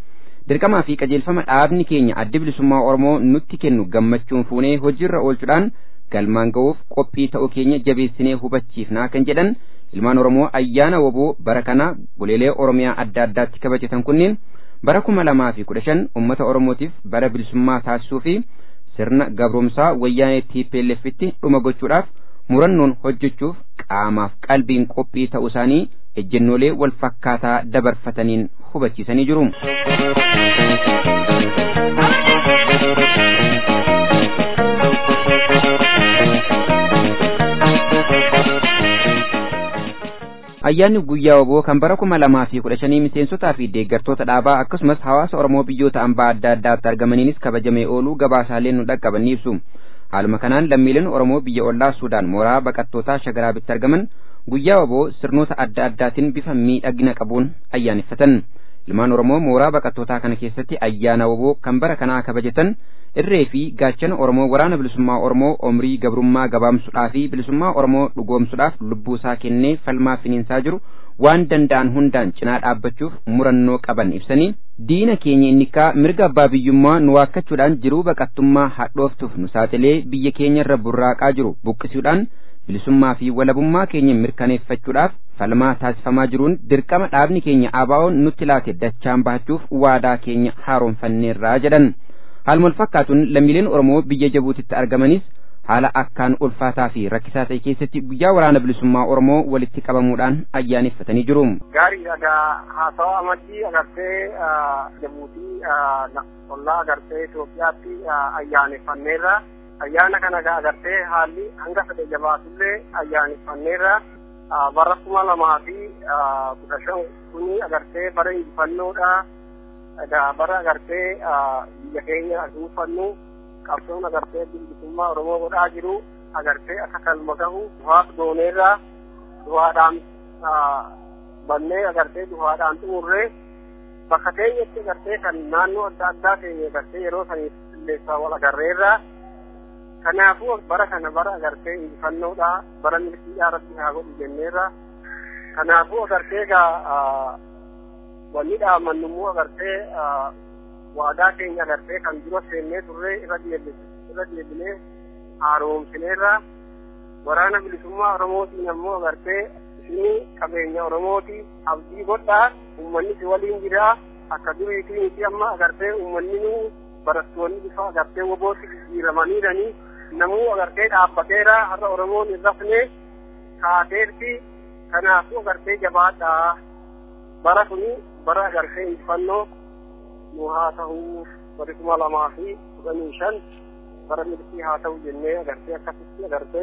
dirqamaa fi qajeelfama dhaabni keenya addi bilisummaa oromoo nutti kennu gammachuun fuunee hojiirra oolchuudhaan galmaan ga'uuf qophii ta'uu keenya jabeessinee hubachiifnaa kan jedhan ilmaan oromoo ayyaana woboo bara kana goleelee oromiyaa adda addaatti kabajatan kunneen bara kuma lamaa fi kudha shan ummata oromootiif bara bilisummaa taasisuu fi sirna gabromsaa wayyaanee TPLFitti dhuma gochuudhaaf murannoon hojjechuuf qaamaaf qalbiin qophii ta'uu isaanii ejjennoolee wal fakkaataa dabarfataniin hubachiisanii jiru. ayyaanni guyyaa woboo kan bara kuma lamaa fi kudha shanii miseensotaa fi deeggartoota dhaabaa akkasumas hawaasa oromoo biyyoota ambaa adda addaatti argamaniinis kabajamee ooluu gabaasaaleen nu dhaqqaban ni ibsu haaluma kanaan lammiileen oromoo biyya ollaa suudaan mooraa baqattootaa shagaraabitti argaman guyyaa woboo sirnoota adda addaatiin bifa miidhagina qabuun ayyaaneffatan ilmaan oromoo mooraa baqattootaa kana keessatti ayyaana woboo kan bara kanaa kabajatan irree fi gaachana oromoo waraana bilisummaa oromoo omrii gabrummaa gabaamsuudhaa fi bilisummaa oromoo dhugoomsuudhaaf lubbuu isaa kennee falmaa finiinsaa jiru waan danda'an hundaan cinaa dhaabbachuuf murannoo qaban ibsanii diina keenya innikaa mirga abbaa biyyummaa nu waakkachuudhaan jiruu baqattummaa hadhooftuuf nu saaxilee biyya keenya irra burraaqaa jiru buqqisuudhaan bilisummaa fi walabummaa keenya mirkaneeffachuudhaaf falmaa taasifamaa jiruun dirqama dhaabni keenya abaa'oon nutti laate dachaan bahachuuf waadaa keenya haaromfanneerraa jedhan haaluma wal fakkaatuun lammiileen oromoo biyya jabuutitti argamanis haala akkaan ulfaataa fi rakkisaa ta'e keessatti guyyaa waraana bilisummaa oromoo walitti qabamuudhaan ayyaaneffatanii jiru.
Gaariidha egaa haasawa amajjii agartee jabuutii ollaa agartee Itoophiyaatti ayyaaneffanneerra. ayyaana kana agartee haalli hanga fedhe jabaatullee ayyaaneffanneerra bara kuma lamaa fi kudha shan kuni agartee bara injifannoodha egaa bara agartee biyya keenya dhuunfannu qabsoon agartee bilisummaa oromoo godhaa jiru agartee akka kalma gahu duhaaf dooneerra duhaadhaan bannee agartee duhaadhaan xumurree bakka keenyatti agartee kan naannoo adda addaa keenya agartee yeroo saniif illeessaa wal agarreerra kanaafuu bara kana bara agartee injifannoodha bara milkiidhaa rabbi haa godhu jenneerra kanaafuu agartee egaa wanni dhaamannu immoo agartee waadaa keenya agartee kan dura seennee turre irra irra deebinee haaromsineerra waraana bilisummaa oromootiin ammoo agartee isinii qabeenya oromooti abdii godhaa ummanni si waliin jira akka duriitii miti amma agartee ummanni nu barattoonni bifa agartee wobootti jijjiiramaniiranii namuu agartee dhaabbateera har'a oromoon hin rafne kaateerti kanaafuu agartee jabaadhaa bara kuni bara agartee injifannoo nu haa ta'uu bari kuma lamaa fi kudhanii shan bara milkii haa ta'u jennee agartee akkasitti agartee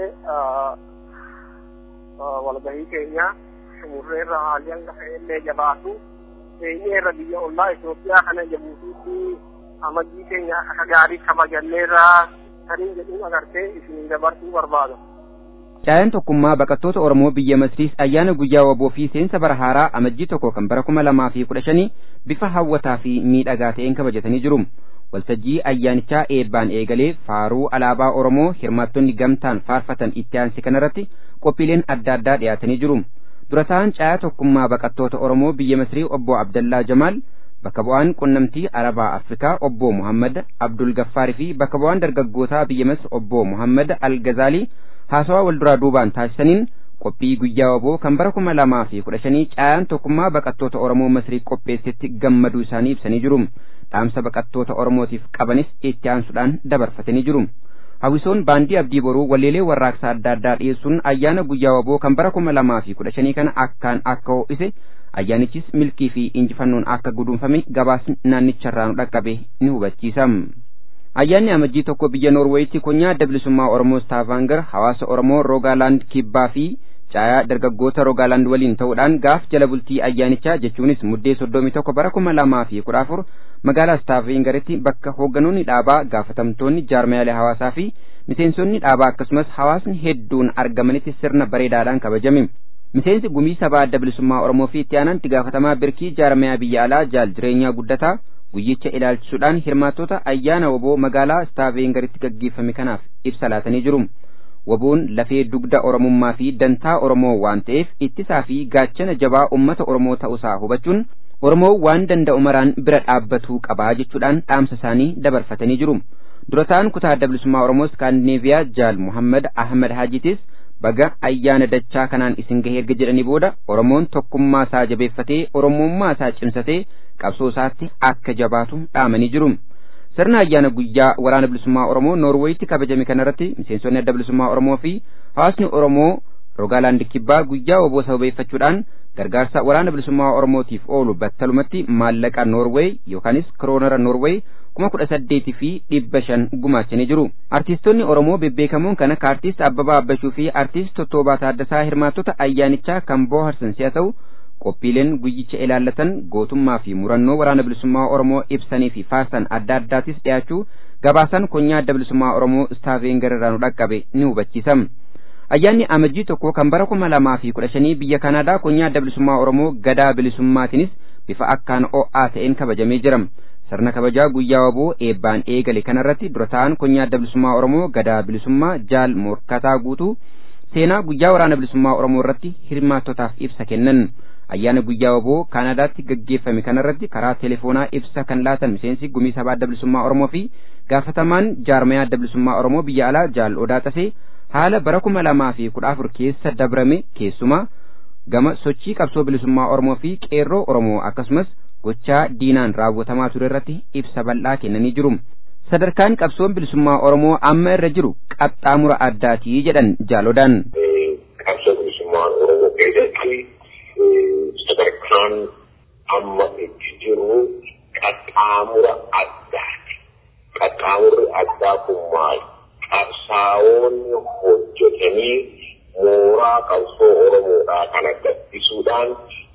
walgahii keenya xumurreerra haalli hanga fe'ellee jabaatu seenyeerra biyya ollaa Itoophiyaa kana jabuutiitti amajjii keenya akka gaarii kabajanneerra kaniin jedhuun agartee isin dabarsuu barbaada.
Caayaan tokkummaa baqattoota Oromoo biyya Masriis ayyaana guyyaa waboo fi seensa bara haaraa amajjii tokko kan bara kuma lamaa fi kudha shanii bifa hawwataa fi miidhagaa ta'een kabajatanii jiru. Waltajjii ayyaanichaa eebbaan eegalee faaruu alaabaa Oromoo hirmaattonni gamtaan faarfatan itti aansi kanarratti qophiileen adda addaa dhiyaatanii jiru. Durataan caayaa tokkummaa baqattoota Oromoo biyya Masrii obbo Abdallaa Jamaal bakka bu'aan qunnamtii Arabaa Afrikaa obbo Muhammad Abdul Gaffaarii fi bakka bu'aan dargaggootaa biyya Masr obbo Muhammad Al-Gazaalii haasawaa wal duraa duubaan taasisaniin qophii guyyaa waboo kan bara kuma lamaa fi kudha shanii caayaan tokkummaa baqattoota Oromoo Masrii qopheessetti gammaduu isaanii ibsanii jiru. Dhaamsa baqattoota Oromootiif qabanis itti aansuudhaan dabarfatanii jiru. Hawwisoon baandii abdii boruu walleelee warraaqsaa adda addaa dhiyeessuun ayyaana guyyaa waboo kan bara kuma lamaa fi kudha shanii kana akkaan akka ho'ise ayyaanichis milkii fi injifannoon akka guduunfame gabaasni naannicharraa nu dhaqqabe ni hubachiisa. Ayyaanni amajjii tokko biyya Noorweeyitti konyaa adda bilisummaa Oromoo Staavaangar hawaasa Oromoo Roogaalaand Kibbaa fi caayaa dargaggoota Roogaalaand waliin ta'uudhaan gaaf jala bultii ayyaanichaa jechuunis muddee soddomii tokko bara kuma lamaa fi kudha afur magaalaa Staavaangaritti bakka hoogganoonni dhaabaa gaafatamtoonni jaarmiyaalee hawaasaa fi miseensonni dhaabaa akkasumas hawaasni hedduun argamanitti sirna bareedaadhaan kabajame. Miseensi gumii sabaa adda bilisummaa Oromoo fi itti aanaan itti gaafatamaa birkii jaarmiyaa biyya alaa jaal jireenyaa guddataa guyyicha ilaalchisuudhaan hirmaattota ayyaana woboo magaalaa Staavaangaritti gaggeeffame kanaaf ibsa laatanii jiru. Woboon lafee dugda Oromummaa fi dantaa Oromoo waan ta'eef ittisaa fi gaachana jabaa uummata Oromoo ta'uusaa hubachuun Oromoo waan danda'u maraan bira dhaabbatuu qabaa jechuudhaan dhaamsa isaanii dabarfatanii jiru. Durataan kutaa adda bilisummaa Oromoo Iskaandineeviyaa Jaal Muhammad Ahmad Haajitis baga ayyaana dachaa kanaan isin gahee erga jedhanii booda Oromoon tokkummaa isaa jabeeffatee Oromummaa isaa cimsatee qabsoo isaatti akka jabaatu dhaamanii jiru. Sirna ayyaana guyyaa waraana bilisummaa Oromoo Noorweeyitti kabajame kanarratti miseensonni adda bilisummaa Oromoo fi hawaasni Oromoo Rogaalaand Kibbaa guyyaa woboo sababeeffachuudhaan gargaarsa waraana bilisummaa Oromootiif oolu battalumatti maallaqa Noorweey yookaanis kiroonara Noorweey kuma kudha saddeetii fi dhibba shan gumaachanii jiru. Artiistonni Oromoo bebbeekamoon kan akka artiist Abbabaa Abbashuu fi artiist Tottoobaa Taaddasaa hirmaattota ayyaanichaa kan bohaarsan si'a ta'u qophiileen guyyicha ilaallatan gootummaa fi murannoo waraana bilisummaa Oromoo ibsanii fi faarsan adda addaatis dhiyaachuu gabaasan konyaa adda bilisummaa Oromoo istaafeen gararraa nu dhaqqabe ni hubachiisa. Ayyaanni amajjii tokko kan bara kuma lamaa fi kudha shanii biyya Kanaadaa konyaa adda bilisummaa Oromoo gadaa bilisummaatiinis bifa akkaan o'aa ta'een kabajamee jira. Sirna kabajaa guyyaa waboo eebbaan eegale kanarratti dura ta'an konyaa adda bilisummaa Oromoo gadaa bilisummaa jaal morkataa guutuu seenaa guyyaa waraana bilisummaa Oromoo irratti hirmaattotaaf ibsa kennan. Ayyaana guyyaa waboo Kaanaadaatti gaggeeffame kanarratti karaa telefoonaa ibsa kan laatan miseensi gumii sabaa adda bilisummaa Oromoo fi gaafatamaan jaarmayaa adda bilisummaa Oromoo biyya alaa jaal odaa tasee haala bara kuma lamaa fi kudha afur keessa dabrame keessumaa gama sochii qabsoo bilisummaa Oromoo fi qeerroo Oromoo akkasumas gochaa diinaan raawwatamaa ture irratti ibsa bal'aa kennanii jiru. Sadarkaan qabsoon bilisummaa Oromoo amma irra jiru qaxxaamura addaatii jedhan jaalodaan.
Qabsoo bilisummaa Oromoo keessatti sadarkaan amma itti jiru qaxxaamura addaati. Qaxxaamurri addaa kun maali? Qabsaa'oonni hojjetanii mooraa qabsoo Oromoodhaa kana gabbisuudhaan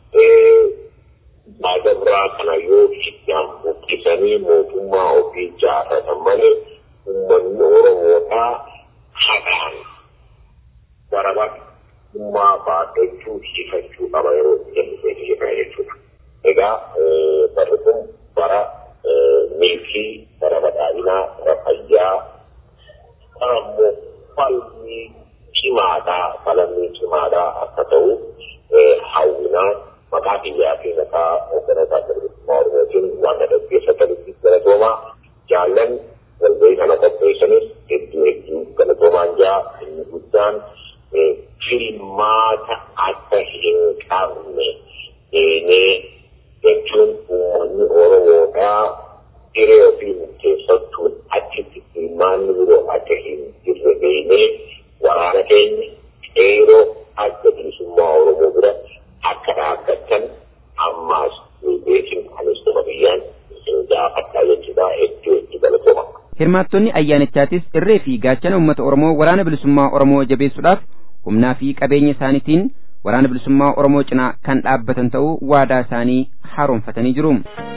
baadabraa kana yoo hiddaan buqqisanii mootummaa ofii ijaarratan malee uummanni Oromoodhaa hadhaan barabaatummaa baadhachuu hiifachuu qaba yeroo itti hiikaa jechuudha. Egaa barri kun bara milkii, bara badhaadhinaa, bara fayyaa, bara immoo falmii cimaadhaa, falmii cimaadhaa akka ta'u hawwinaa maqaa biyyaa fi maqaa hoogganootaa bilisummaa Oromootiin waan dhaggeeffatanitti galatoomaa jaallan walgahii kana qopheessanis hedduu hedduu galatoomaan jaa inni guddaan filmaata akka hin qabne seenee jechuun uummanni Oromoodhaa hiree ofii murteeffachuun achitti filmaanni biroo akka hin jirre beeknee waraana keenya qeeroo adda bilisummaa Oromoo bira akka dhaabbattan ammaas beekin anis dhuma biyyaan isin gaafadhaa jechuudha hedduu hedduu galatooma.
Hirmaattonni ayyaanichaatis irree fi gaachana uummata Oromoo waraana bilisummaa Oromoo jabeessuudhaaf humnaa fi qabeenya isaaniitiin waraana bilisummaa Oromoo cinaa kan dhaabbatan ta'uu waadaa isaanii haaromfatanii jiru.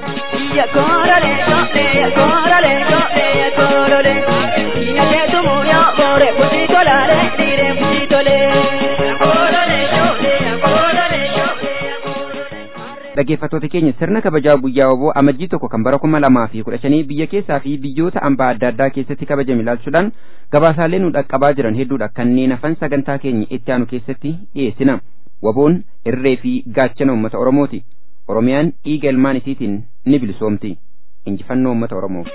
dhaggeeffattoota keenya sirna kabajaa guyyaa waboo amajjii tokko kan bara kuma lamaa fi kudha shanii biyya keessaa fi biyyoota ambaa adda addaa keessatti kabajame ilaalchuudhaan gabaasaalee nu dhaqqabaa jiran hedduudha kanneen hafan sagantaa keenya itti aanu keessatti dhiyeessina waboon irree fi gaachana uummata oromooti oromiyaan dhiiga ilmaan isiitiin ni bilisoomti injifannoo uummata oromoo.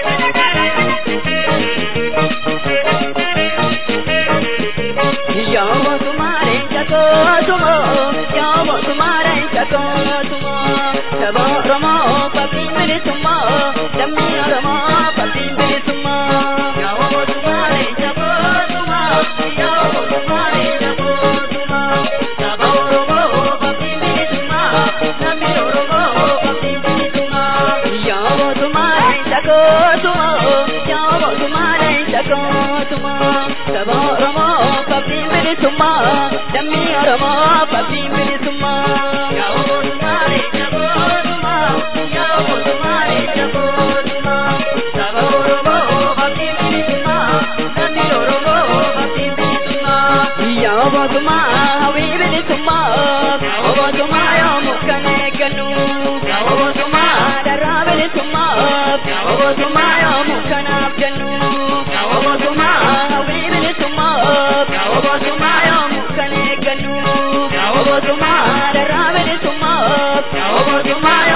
Yamo tumare chakotumo, yamo tumare chakotumo, sabo romo papimbiri tumo, dami romo papimbiri tumo. Yamo tumare chakotumo, yamo tumare chakotumo, sabo romo papimbiri tumo, dami romo papimbiri tumo. Yamo tumare chakotumo, yamo tumare chakotumo, sabo romo papimbiri tumo, dami romo papimbiri tumo. Yamo tumare chakotumo, yamo tumare chakotumo, sabo romo papimbiri tumo, dami romo papimbiri tumo. Yamo tuma hawibiri tumo, yamo tuma yomu kanekanu, yamo tuma darabiri tumo, yamo tuma yomu kanabjanu, yamo tuma hawibiri tumo, yamo tuma yomu kanekanu, yamo tuma darabiri tumo, yamo tuma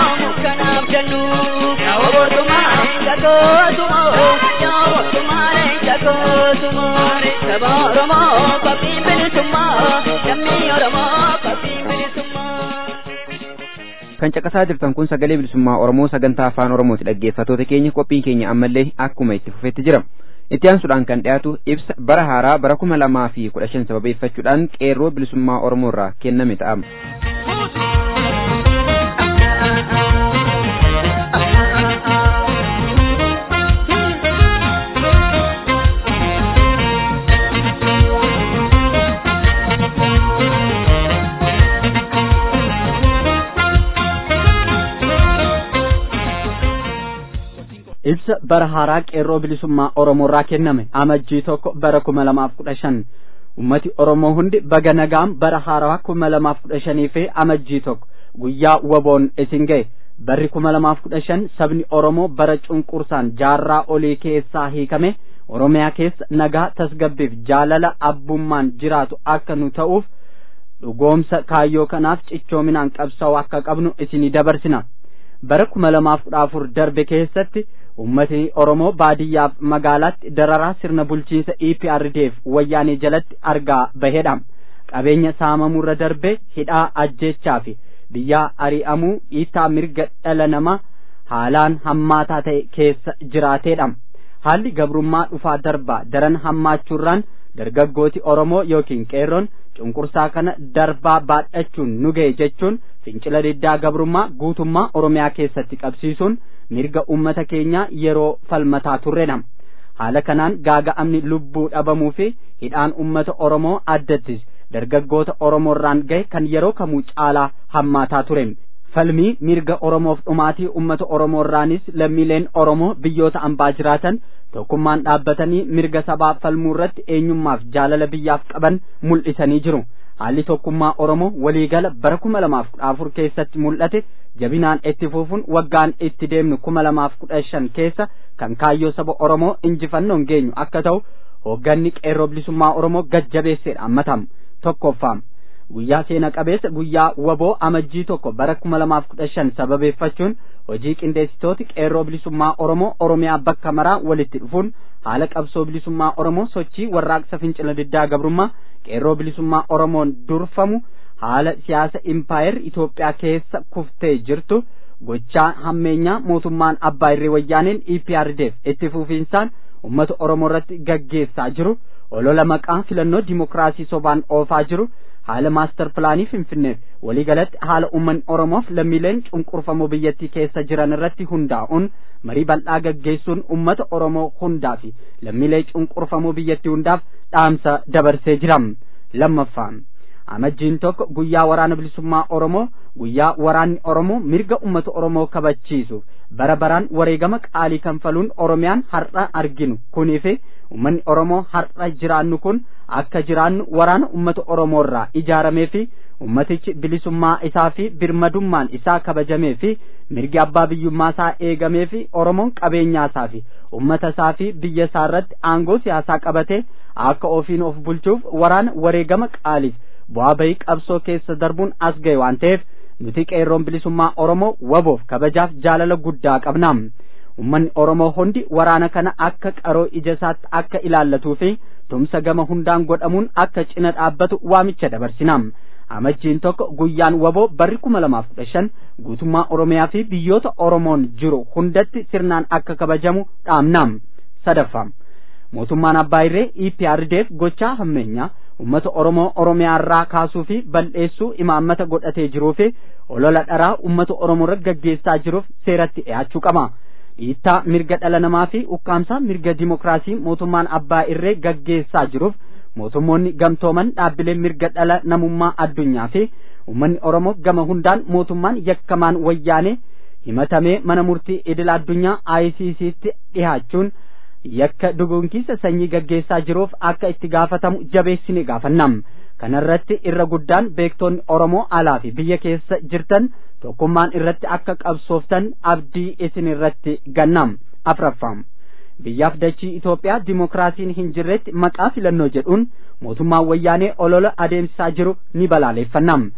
chakootumo yaa mootummaare chakootumo saba oromoo qabxiin bilisummaa lammii oromoo qabxiin bilisummaa.
kan caqasaa jirtan kun sagalee bilisummaa oromoo sagantaa afaan oromooti dhaggeeffatoota keenya qophiin keenya ammallee akkuma itti fufetti jira itti aansuudhaan kan dhiyaatu ibsa bara haaraa bara kuma lamaa fi kudha shan sababeeffachuudhaan qeerroo bilisummaa oromoo irraa kenname ta'ama.
ibsa bara haaraa qeerroo bilisummaa oromoo irraa kenname amajjii tokko bara kuma lamaaf kudha shan ummati oromoo hundi baga nagaan bara haaraa kuma lamaaf kudha shanii fi amajjii tokko guyyaa waboon isin ga'e barri kuma lamaaf kudha shan sabni oromoo bara cunqursaan jaarraa olii keessaa hiikame oromiyaa keessa nagaa tasgabbiif jaalala abbummaan jiraatu akka nu ta'uuf dhugoomsa kaayyoo kanaaf cichoominaan qabsa'uu akka qabnu isinii dabarsina bara kuma lamaaf kudha afur darbe keessatti ummatni oromoo baadiyyaaf magaalaatti dararaa sirna bulchiinsa EPRDF wayyaanee jalatti argaa bahedha qabeenya saamamurra darbe hidhaa ajjechaa fi biyyaa ari'amuu dhiittaa mirga dhala namaa haalaan hammaataa ta'e keessa jiraateedha haalli gabrummaa dhufaa darbaa daran hammaachuurraan dargaggooti oromoo yookiin qeerroon cunqursaa kana darbaa baadhachuun nu ga'e jechuun fincila diddaa gabrummaa guutummaa oromiyaa keessatti qabsiisuun mirga ummata keenyaa yeroo falmataa turredha haala kanaan gaaga'amni lubbuu dhabamuu fi hidhaan ummata oromoo addattis dargaggoota oromoorraan gahe kan yeroo kamuu caalaa hammaataa ture falmii mirga oromoof dhumaatii ummata oromoorraanis lammiileen oromoo biyyoota ambaa jiraatan tokkummaan dhaabbatanii mirga sabaa falmuu irratti eenyummaaf jaalala biyyaaf qaban mul'isanii jiru haalli tokkummaa oromoo waliigala bara kuma lamaaf kudha afur keessatti mul'ate jabinaan itti fufuun waggaan itti deemnu kuma lamaaf kudha shan keessa kan kaayyoo saba oromoo injifannoon geenyu akka ta'u hoogganni qeerroo bilisummaa oromoo gajjabeesseedha ammatamu tokkoffaan guyyaa seena qabeessa guyyaa waboo amajjii tokko bara kuma lamaaf kudha shan sababeeffachuun hojii qindeessitooti qeerroo bilisummaa oromoo oromiyaa bakka maraa walitti dhufuun haala qabsoo bilisummaa oromoo sochii warraaqsa fincila diddaa gabrummaa qeerroo bilisummaa oromoon durfamu haala siyaasa impaayer Itoophiyaa keessa kuftee jirtu gochaa hammeenyaa mootummaan abbaa irree wayyaaneen EPRDF itti fufiinsaan ummata oromoo irratti gaggeessaa jiru olola maqaa filannoo dimokiraasii sobaan oofaa jiru haala maastar pilaanii finfinneef waliigalatti haala ummanni oromoof lammiileen cunqurfamoo biyyattii keessa jiran irratti hundaa'uun marii bal'aa gaggeessuun ummata oromoo hundaa fi lammiilee cunqurfamoo biyyattii hundaaf dhaamsa dabarsee jira lammaffaan amajjiin tokko guyyaa waraana bilisummaa oromoo guyyaa waraanni oromoo mirga ummata oromoo kabachiisuuf bara baraan wareegama qaalii kanfaluun oromiyaan har'a arginu kunii fi ummanni oromoo har'a jiraannu kun akka jiraannu waraana ummata oromoo irraa ijaaramee fi ummatichi bilisummaa isaa fi birmadummaan isaa kabajamee fi mirgi abbaa biyyummaa isaa eegamee fi oromoon qabeenyaa isaa fi ummata isaa fi biyya isaa irratti aangoo siyaasaa qabatee akka ofiin of bulchuuf waraana wareegama qaaliif bu'aa bahii qabsoo keessa darbuun as ga'e waan ta'eef nuti qeerroon bilisummaa oromoo waboof kabajaaf jaalala guddaa qabna ummanni oromoo hundi waraana kana akka qaroo ija isaatti akka ilaallatuu fi tumsa gama hundaan godhamuun akka cina dhaabbatu waamicha dabarsina amajjiin tokko guyyaan waboo barri kuma lamaaf kudha shan guutummaa oromiyaa fi biyyoota oromoon jiru hundatti sirnaan akka kabajamu dhaamna sadaffaa mootummaan abbaa irree EPRDF gochaa hammeenyaa ummata oromoo oromiyaa irraa kaasuu fi bal'eessuu imaammata godhatee jiruu fi olola dharaa ummata oromoo irra gaggeessaa jiruuf seeratti dhiyaachuu qaba dhiittaa mirga dhala namaa fi ukkaamsaa mirga dimokiraasii mootummaan abbaa irree gaggeessaa jiruuf mootummoonni gamtooman dhaabbileen mirga dhala namummaa addunyaa fi ummanni oromoo gama hundaan mootummaan yakkamaan wayyaanee himatamee mana murtii idil addunyaa ICCtti dhihaachuun yakka duguunkiisa sanyii gaggeessaa jiruuf akka itti gaafatamu jabeessine gaafannam kanarratti irra guddaan beektoonni oromoo alaa fi biyya keessa jirtan tokkummaan irratti akka qabsooftan abdii isin irratti gannam afraffam biyyaaf dachii Itoophiyaa dimokiraasiin hin jirretti maqaa filannoo jedhuun mootummaan wayyaanee olola adeemsisaa jiru ni balaaleeffannam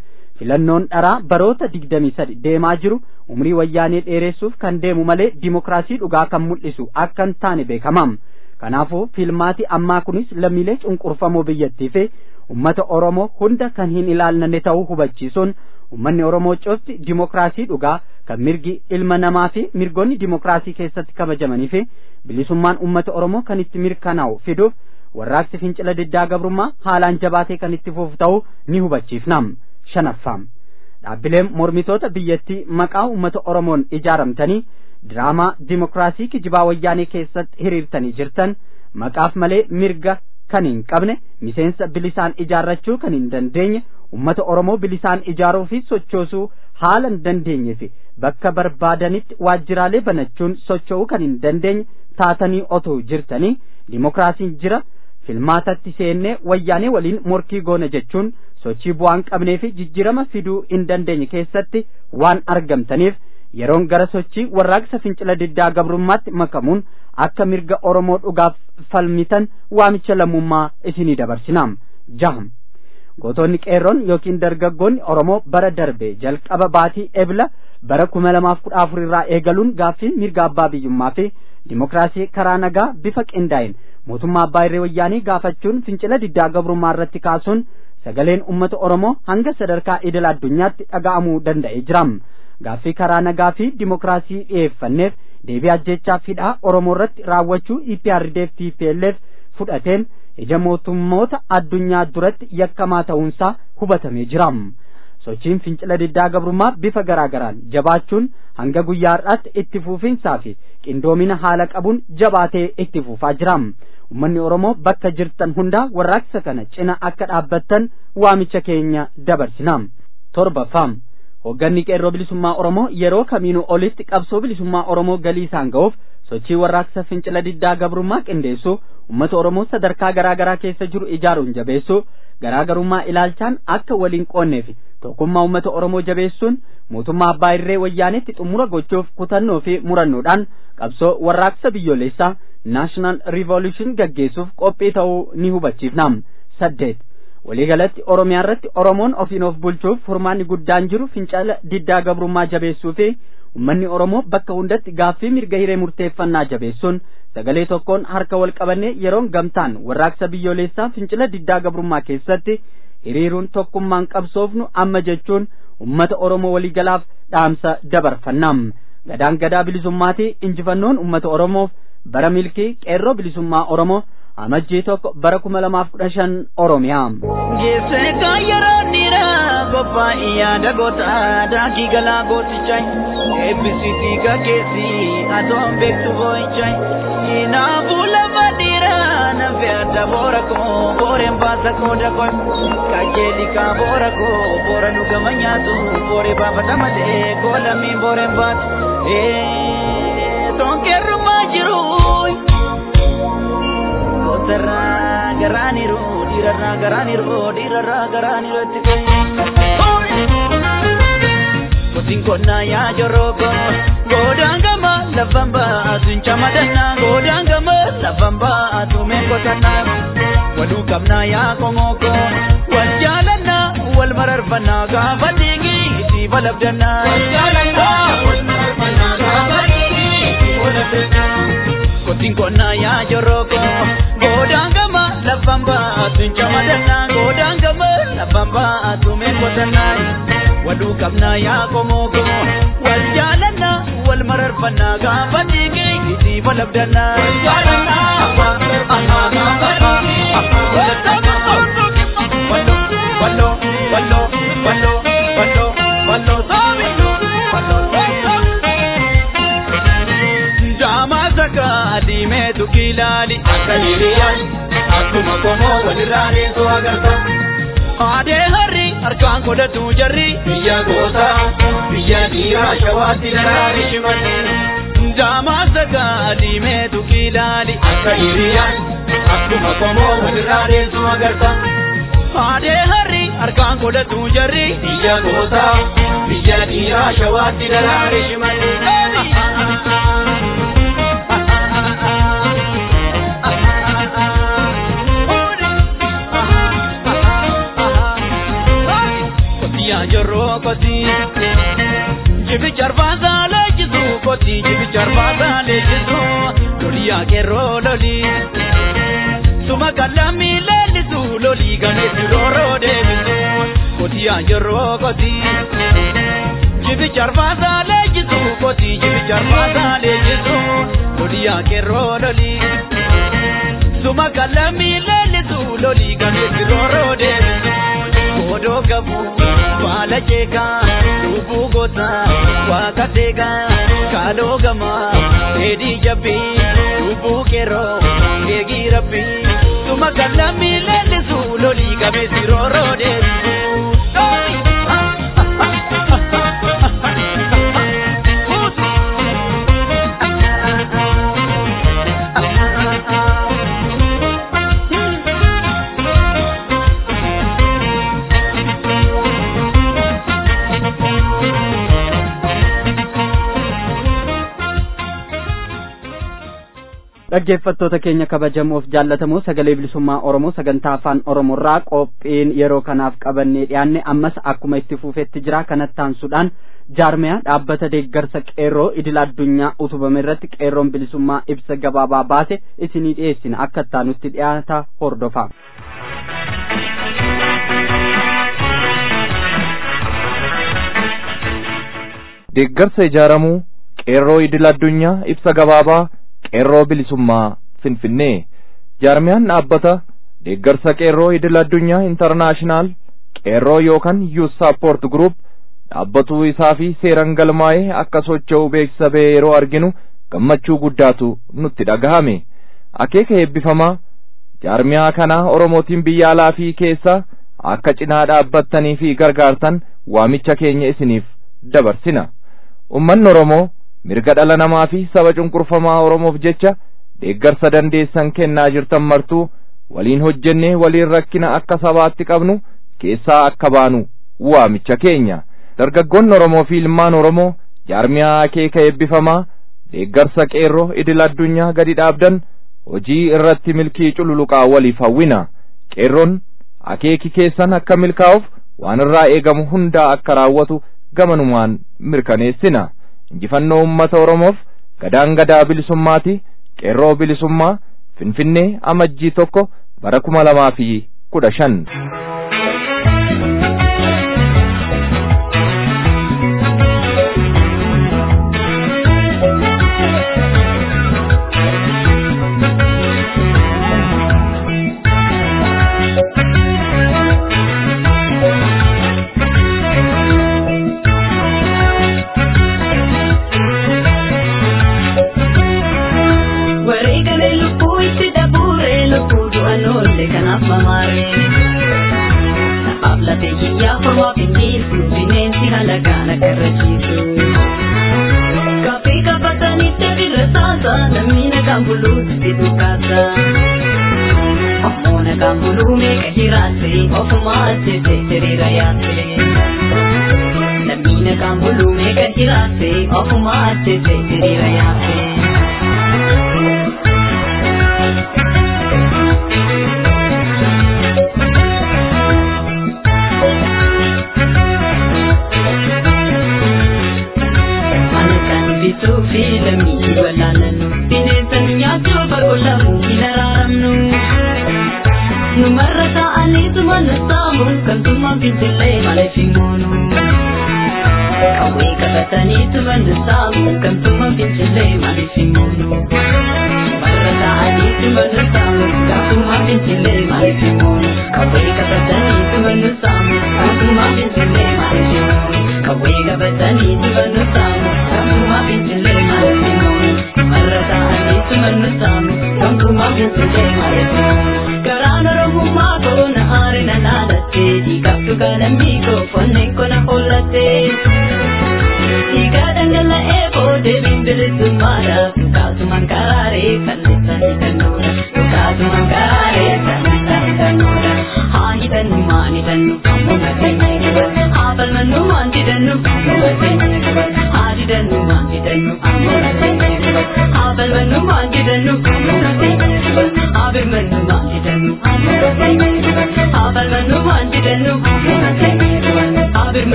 filannoon dharaa baroota digdamii sadi deemaa jiru umrii wayyaanee dheeressuuf kan deemu malee dimokiraasii dhugaa kan mul'isu akka hin taane beekamam kanaafuu filmaati ammaa kunis lammiilee cunqurfamoo biyyattii fi ummata oromoo hunda kan hin ilaallanne ta'uu hubachiisuun ummanni oromoo cufti dimokiraasii dhugaa kan mirgi ilma namaa fi mirgoonni dimokiraasii keessatti kabajamanii fi bilisummaan ummata oromoo kan itti mirkanaa'u fiduuf warraaqsi fincila diddaa gabrummaa haalaan jabaatee kan itti fufu ta'uu ni hubachiifnam shanaffam dhaabbileen mormitoota biyyattii maqaa ummata oromoon ijaaramtanii diraamaa dimokiraasii kijibaa wayyaanee keessatti hiriirtanii jirtan maqaaf malee mirga kan hin qabne miseensa bilisaan ijaarrachuu kan hin dandeenye ummata oromoo bilisaan ijaaruu fi sochoosuu haala hin dandeenye fi bakka barbaadanitti waajjiraalee banachuun socho'uu kan hin dandeenye taatanii otoo jirtanii dimokiraasiin jira filmaatatti seennee wayyaanee waliin morkii goona jechuun sochii bu'aan qabnee fi jijjiirama fiduu hin dandeenye keessatti waan argamtaniif yeroon gara sochii warraaqsa fincila diddaa gabrummaatti makamuun akka mirga oromoo dhugaaf falmitan waamicha lammummaa isinii dabarsinaam jaham gootonni qeerroon yookiin dargaggoonni oromoo bara darbe jalqaba baatii ebla bara kuma lamaaf kudha afur irraa eegaluun gaaffiin mirga abbaa biyyummaa fi dimokiraasii karaa nagaa bifa qindaa'in mootummaa abbaa irree wayyaanii gaafachuun fincila diddaa gabrummaa irratti kaasuun sagaleen ummata oromoo hanga sadarkaa idil addunyaatti dhaga'amuu danda'ee jiram gaaffii karaa nagaa fi dimokiraasii dhiyeeffanneef deebii ajjechaa hidhaa oromoo irratti raawwachuu EPRDF TPLF fudhateen ija mootummoota addunyaa duratti yakkamaa ta'uunsaa hubatamee jiram sochiin fincila diddaa gabrummaa bifa garaa garaan jabaachuun hanga guyyaa har'aatti itti fufiinsaa fi qindoomina haala qabuun jabaatee itti fufaa jiram ummanni oromoo bakka jirtan hundaa warraaqsa kana cina akka dhaabbattan waamicha keenya dabarsinam torbaffam hoogganni qeerroo bilisummaa oromoo yeroo kamiinuu olitti qabsoo bilisummaa oromoo galii isaan ga'uuf sochii warraaqsa fincila diddaa gabrummaa qindeessuu ummata oromoo sadarkaa garaa garaa keessa jiru ijaaruun jabeessuu garaagarummaa ilaalchaan akka waliin qoonnee fi tokkummaa ummata oromoo jabeessuun mootummaa abbaa irree wayyaanetti xumura gochuuf kutannoo fi murannoodhaan qabsoo warraaqsa biyyoolessaa naashinaal riivoluushin gaggeessuuf qophii ta'uu ni hubachiifnam saddeet waliigalatti oromiyaa irratti oromoon ofiin of bulchuuf furmaanni guddaan jiru fincila diddaa gabrummaa jabeessuu fi ummanni oromoo bakka hundatti gaaffii mirga hiree murteeffannaa jabeessuun sagalee tokkoon harka wal qabannee yeroon gamtaan warraaqsa biyyoolessaa fincila diddaa gabrummaa keessatti hiriiruun tokkummaan qabsoofnu amma jechuun ummata oromoo waliigalaaf dhaamsa dabarfannam gadaan gadaa bilisummaatii injifannoon ummata oromoof bara milkii qeerroo bilisummaa oromoo amajjii tokko bara kuma lamaaf kudha shan oromiyaa.
Geesse kan yeroo dhiiraa qophaa'e yaada goota daakii galaa gootichaa eebbisiitii gaggeessi atoon beektu boo'ichaa kinaafuu lafa dhiiraa nafe adda boora koo booreen baasa qooda koo kajeeli kaa boora koo boora dhugama nyaatu booree baafata malee koo lammiin booreen baatu tonkeerrumaa jiru. Gootarraa garaaniru dhiirarraa garaaniru dhiirarraa garaaniru itti Kotiin qonnaa yaa jorroko godaan gama lafan baatu hin camadannaa godaan gama lafan baatu mee qotannaa waluu qabnaa yaa qongoko wal jaalannaa wal mararfannaa gaafa dhiigi itti balabdannaa. Wal jaalannaa wal mararfannaa gaafa dhiigi itti balabdannaa. Kotiin qonnaa yaa jorroko godaan gama lafan baatu hin camadannaa godaan gama lafan baatu mee qotannaa. waluu qabnaa yaa qomoko wal jaalannaa wal mararfannaa gaafa dhiigi itti balabdannaa. Wal jaalannaa wal mararfannaa gaafa dhiigi Walloo walloo walloo walloo walloo walloo soomi walloo Jaamaa saka diimeetu kilaali akka hiriyyaan akkuma qomoo walirraa deesoo agarta. Aadee harri harkaan godhatu jarri biyya goota biyya dhiiraa shawaatti daraari shimalli jaamaa sagaa diimeetu kilaali akka hiriyyaan akkuma qomoo walirraa deessu agarta. Aadee harri harkaan godhatu jarri biyya goota biyya dhiiraa shawaatti daraari shimalli. Yaa jorro qeerroo lolii suma kallamii leellisu lolii gameessi rooroo deebisu kotiyaa yeroo kotii jibicha arfaasaa leenjisu kotii jibicha arfaasaa leenjisu loliyaa qeerroo lolii suma kallamii leellisu lolii gameessi rooroo deebisu godoo gabu baala jeekaa lubbuu gosaa waaqa seekaa kaaloo gamaa dheedhii jabbii lubbuu qeerroo eegii rabbii suma kallamii leellisu lolii gameessi rooroo deebisu.
dhaggeeffattoota keenya kabajamoof jaallatamoo sagalee bilisummaa oromoo sagantaa afaan oromoorraa qophiin yeroo kanaaf qabannee dhiyaanne ammas akkuma itti fufetti jira kanatti aansuudhaan jaarmiyaa dhaabbata deeggarsa qeerroo idil addunyaa utubame irratti qeerroon bilisummaa ibsa gabaabaa baase isinii dhiyeessina akka ittaanutti dhiyaata hordofaa.
deeggarsa ijaaramuu qeerroo idil addunyaa ibsa gabaabaa qeerroo bilisummaa finfinnee jaarmiyaan dhaabbata deeggarsa qeerroo idil addunyaa intarnaashinaal qeerroo yookaan yuus saappoort gruup dhaabbatuu isaa fi seeran galmaa'ee akka socho'u beeksisa ba'e yeroo arginu gammachuu guddaatu nutti dhagahame akeeka eebbifamaa jaarmiyaa kanaa oromootiin biyya alaa fi keessa akka cinaa dhaabbattanii fi gargaartan waamicha keenya isiniif dabarsina ummanni oromoo mirga dhala namaa fi saba cunqurfamaa oromoof jecha deeggarsa dandeessan kennaa jirtan martuu waliin hojjennee waliin rakkina akka sabaatti qabnu keessaa akka baanu waamicha keenya dargaggoonni oromoo fi ilmaan oromoo jaarmiyaa akeeka eebbifamaa deeggarsa qeerroo idil addunyaa gadi dhaabdan hojii irratti milkii cululuqaa waliif hawwina qeerroon akeeki keessan akka milkaa'uuf waan irraa eegamu hundaa akka raawwatu gamanumaan mirkaneessina injifannoo ummata oromoof gadaan gadaa bilisummaati qeerroo bilisummaa finfinnee amajjii tokko bara kuma lamaa fi kudha shan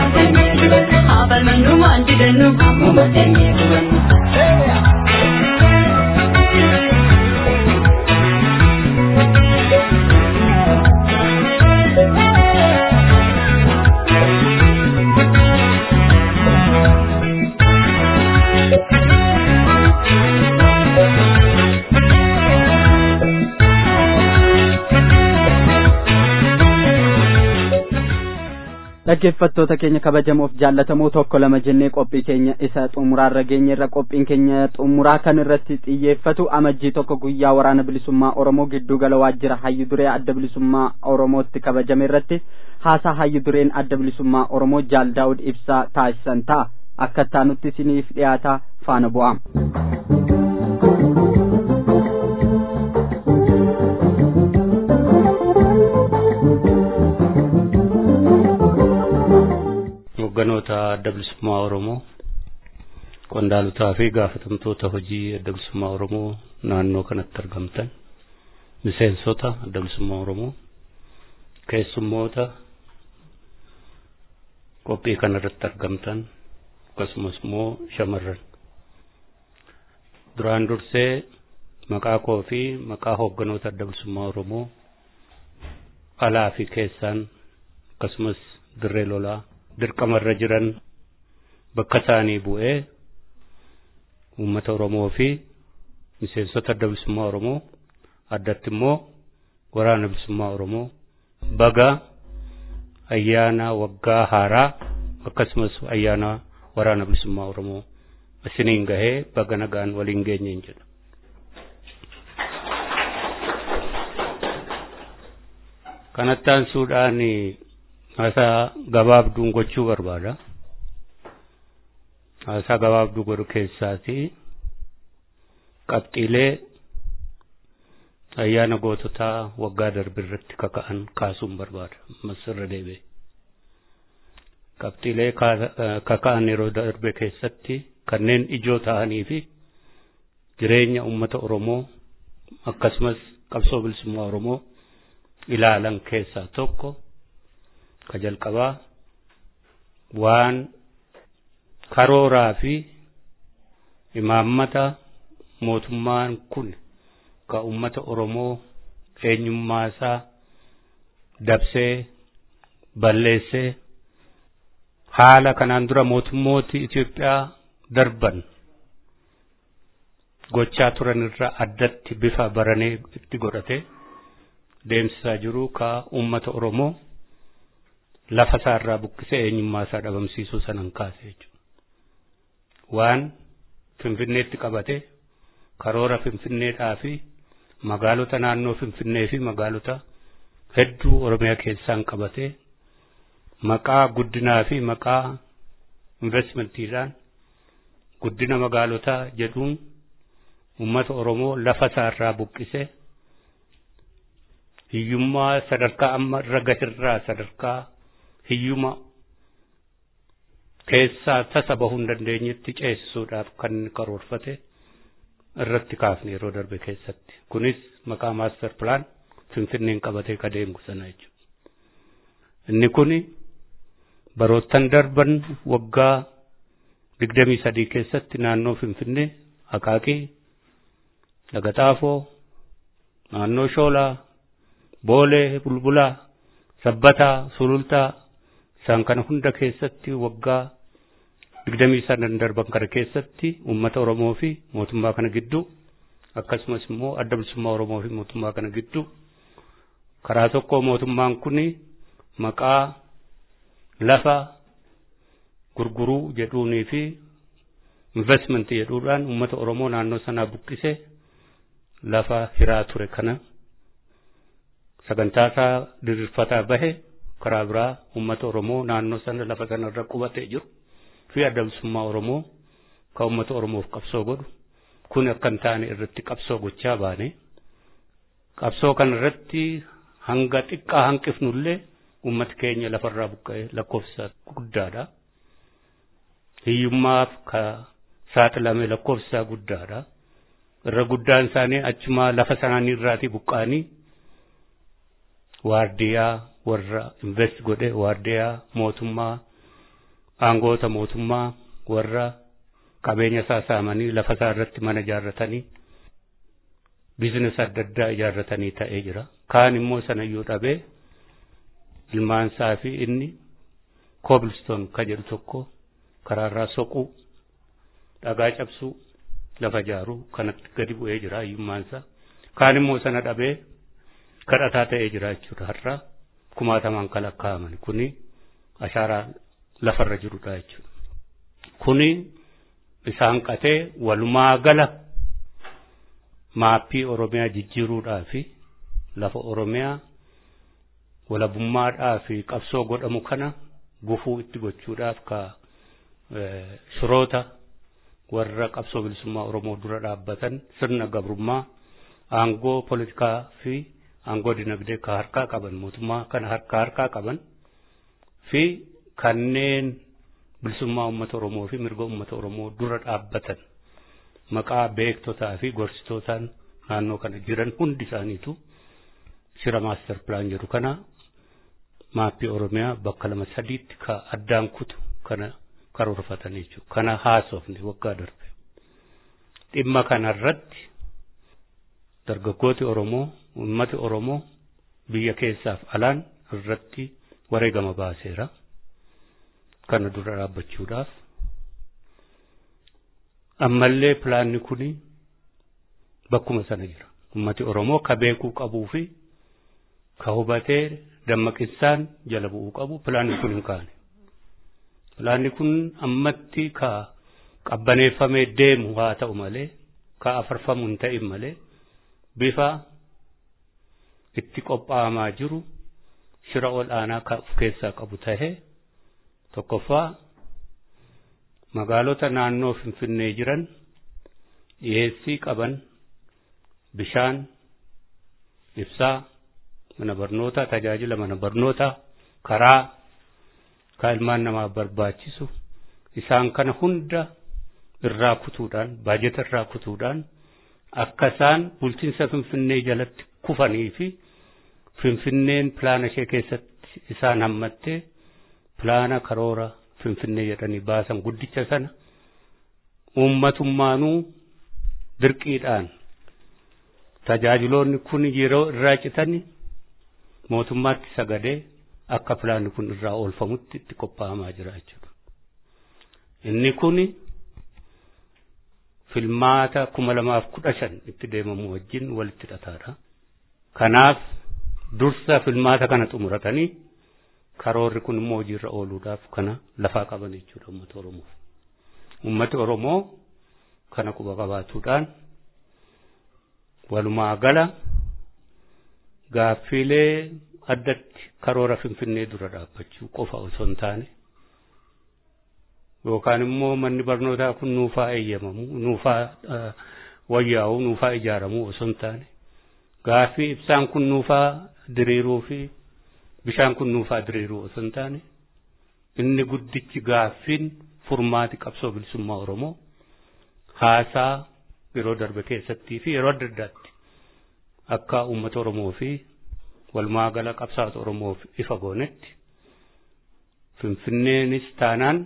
Abal manu manti denu, amu matenya kuwan.
dhaggeeffattoota keenya kabajamoof jaallatamoo tokko lama jennee qophii keenya isa xumuraarra geenye irra qophiin keenya xumuraa kan irratti xiyyeeffatu amajjii tokko guyyaa waraana bilisummaa oromoo gidduu gala waajjira hayyu duree adda bilisummaa oromootti kabajame irratti haasaa hayyu dureen adda bilisummaa oromoo jaal daawud ibsaa taasisan ta'a akka taanutti isiniif dhiyaataa faana bu'aa.
hogganoota adda bilisummaa Oromoo qondaalotaa fi gaafatamtoota hojii adda bilisummaa Oromoo naannoo kanatti argamtan miseensota adda bilisummaa Oromoo keessummoota qophii kana irratti argamtan akkasumas immoo shamarran duraan dursee maqaa koo fi maqaa hogganoota adda bilisummaa Oromoo alaa fi keessaan akkasumas dirree lolaa dirqamarra jiran bakka isaanii bu'ee uummata Oromoo fi miseensota adda bilisummaa Oromoo addatti immoo waraana bilisummaa Oromoo baga ayyaana waggaa haaraa akkasumas ayyaana waraana bilisummaa Oromoo isiniin gahee baga nagaan waliin geenyeen jedha. Kanatti aansuudhaan haasaa gabaabduun gochuu barbaada. Haasaa gabaabduu godhu keessaati qabxiilee ayyaana goototaa waggaa darbe irratti kaka'an kaasuun barbaada. Ammas irra deebi'e. Qabxiilee kaka'an yeroo darbe keessatti kanneen ijoo ta'anii fi jireenya uummata Oromoo akkasumas qabsoo bilisummaa Oromoo ilaalan keessaa tokko ka jalqabaa waan karooraa fi imaammata mootummaan kun ka ummata Oromoo eenyummaa isaa dabsee balleessee haala kanaan dura mootummooti Itoophiyaa darban gochaa turan irraa addatti bifa baranee itti godhate deemsisaa jiru ka ummata Oromoo lafa isaarraa buqqisee eenyummaa isaa dhabamsiisuu sanan kaase jechuudha. Waan Finfinneetti qabate karoora Finfinneedhaa fi magaalota naannoo Finfinnee fi magaalota hedduu Oromiyaa keessaan qabate maqaa guddinaa fi maqaa investmentiidhaan guddina magaalotaa jedhuun uummata Oromoo lafa isaarraa buqqisee hiyyummaa sadarkaa amma irra gahirraa sadarkaa hiyyuma keessaa tasa bahuu hin dandeenyetti ceesisuudhaaf kan inni karoorfate irratti kaafne yeroo darbe keessatti. Kunis maqaa maaster pilaan Finfinneen qabatee ka deemu sana jechuudha. Inni kuni baroottan darban waggaa digdamii sadii keessatti naannoo Finfinnee Akaakii, Dagataafoo, naannoo Shoolaa, Boolee, Bulbulaa, Sabbataa, Sulultaa, isaan kana hunda keessatti waggaa digdamii sadan darban kana keessatti uummata Oromoo fi mootummaa kana gidduu akkasumas immoo adda bilisummaa Oromoo fi mootummaa kana gidduu karaa tokko mootummaan kun maqaa lafa gurguruu jedhuunii fi investment jedhuudhaan uummata Oromoo naannoo sanaa buqqisee lafa hiraa ture kana sagantaa isaa diriirfataa bahe karaa biraa uummata Oromoo naannoo sana lafa sanarra qubatee jiru fi adda bilisummaa Oromoo kan uummata Oromoof qabsoo godhu kun akka hin taane irratti qabsoo gochaa baane qabsoo kana irratti hanga xiqqaa hanqifnullee uummati keenya lafarraa buqqa'ee lakkoofsa guddaadha. Hiyyummaaf ka saaxilame lakkoofsa guddaadha. Irra guddaan isaanii achumaa lafa sanaanii irraatii buqqa'anii waardiyaa warra invest godhe waardiyaa mootummaa aangoota mootummaa warra qabeenya isaa saamanii lafa isaa irratti mana ijaarratanii biizines adda addaa ijaarratanii ta'ee jira. Kaan immoo sanayyuu dhabee ilmaan isaa fi inni koobilistoon ka jedhu tokko karaarraa soquu dhagaa cabsuu lafa ijaaruu kanatti gadi bu'ee jira hiyyummaan isaa. Kaan immoo sana dhabee kadhataa ta'ee jira jechuudha har'a kumaatamaan kan lakkaa'aman kuni ashaaraa lafarra jirudha jechuudha. Kuni isaan qatee walumaa gala maappii Oromiyaa jijjiiruudhaa fi lafa Oromiyaa walabummaadhaa fi qabsoo godhamu kana gufuu itti gochuudhaaf ka shiroota warra qabsoo bilisummaa Oromoo dura dhaabbatan sirna gabrummaa aangoo poolitikaa fi aangoo dinagdee ka harkaa qaban mootummaa kana harkaa harkaa qaban fi kanneen bilisummaa uummata Oromoo fi mirga uummata Oromoo dura dhaabbatan maqaa beektotaa fi gorsitootaan naannoo kana jiran hundi isaaniitu shira maaster pilaan jedhu kana maappii Oromiyaa bakka lama sadiitti ka addaan kutu kana karoorfatan jechuudha. Kana haasofne waggaa darbe. Dhimma kanarratti dargaggooti Oromoo, uummati Oromoo biyya keessaaf alaan irratti wareegama baaseera. Kana dura dhaabbachuudhaaf. Ammallee pilaanni kuni bakkuma sana jira. Uummati Oromoo ka beekuu qabuu fi ka hubatee dammaqinaan jala bu'uu qabu pilaanni kun hin kaane. Pilaanni kun ammatti ka qabbaneeffamee deemu haa ta'u malee ka afarfamu hin ta'in malee bifa itti qophaa'amaa jiru shira ol aanaa ka of keessaa qabu tahee tokkoffaa magaalota naannoo finfinnee jiran dhiyeessii qaban bishaan ibsaa mana barnootaa tajaajila mana barnootaa karaa ka ilmaan namaaf barbaachisu isaan kana hunda irraa kutuudhaan baajeta irraa kutuudhaan akka isaan bulchiinsa finfinnee jalatti kufanii fi finfinneen pilaana ishee keessatti isaan hammattee pilaana karoora finfinnee jedhanii baasan guddicha sana uummatummaanuu dirqiidhaan tajaajiloonni kun yeroo irraa citani mootummaatti sagadee akka pilaanni kun irraa oolfamutti itti qophaa'amaa jira jechuudha. Inni kuni filmaata kuma lamaaf kudha shan itti deemamu wajjin walitti hidhataadha. Kanaaf dursa filmaata kana xumuratanii karoorri kun immoo hojiirra ooluudhaaf kana lafaa qaban jechuudha uummata Oromoo. Uummati Oromoo kana quba qabaatuudhaan walumaa gala gaaffiilee addatti karoora finfinnee dura dhaabbachuu qofa osoo hin taane yookaan immoo manni barnootaa kun nuufaa eeyyamamu nuufaa wayyaa'u nuufaa ijaaramu osoo hin taane gaaffii ibsaan kun nuufaa diriiruu fi bishaan kun nuufaa diriiruu osoo hin taane inni guddichi gaaffiin furmaati qabsoo bilisummaa Oromoo haasaa yeroo darbe keessattii fi yeroo adda addaatti akka uummata Oromoo fi walumaa gala qabsaa'ota Oromoof ifa goonetti Finfinneenis taanaan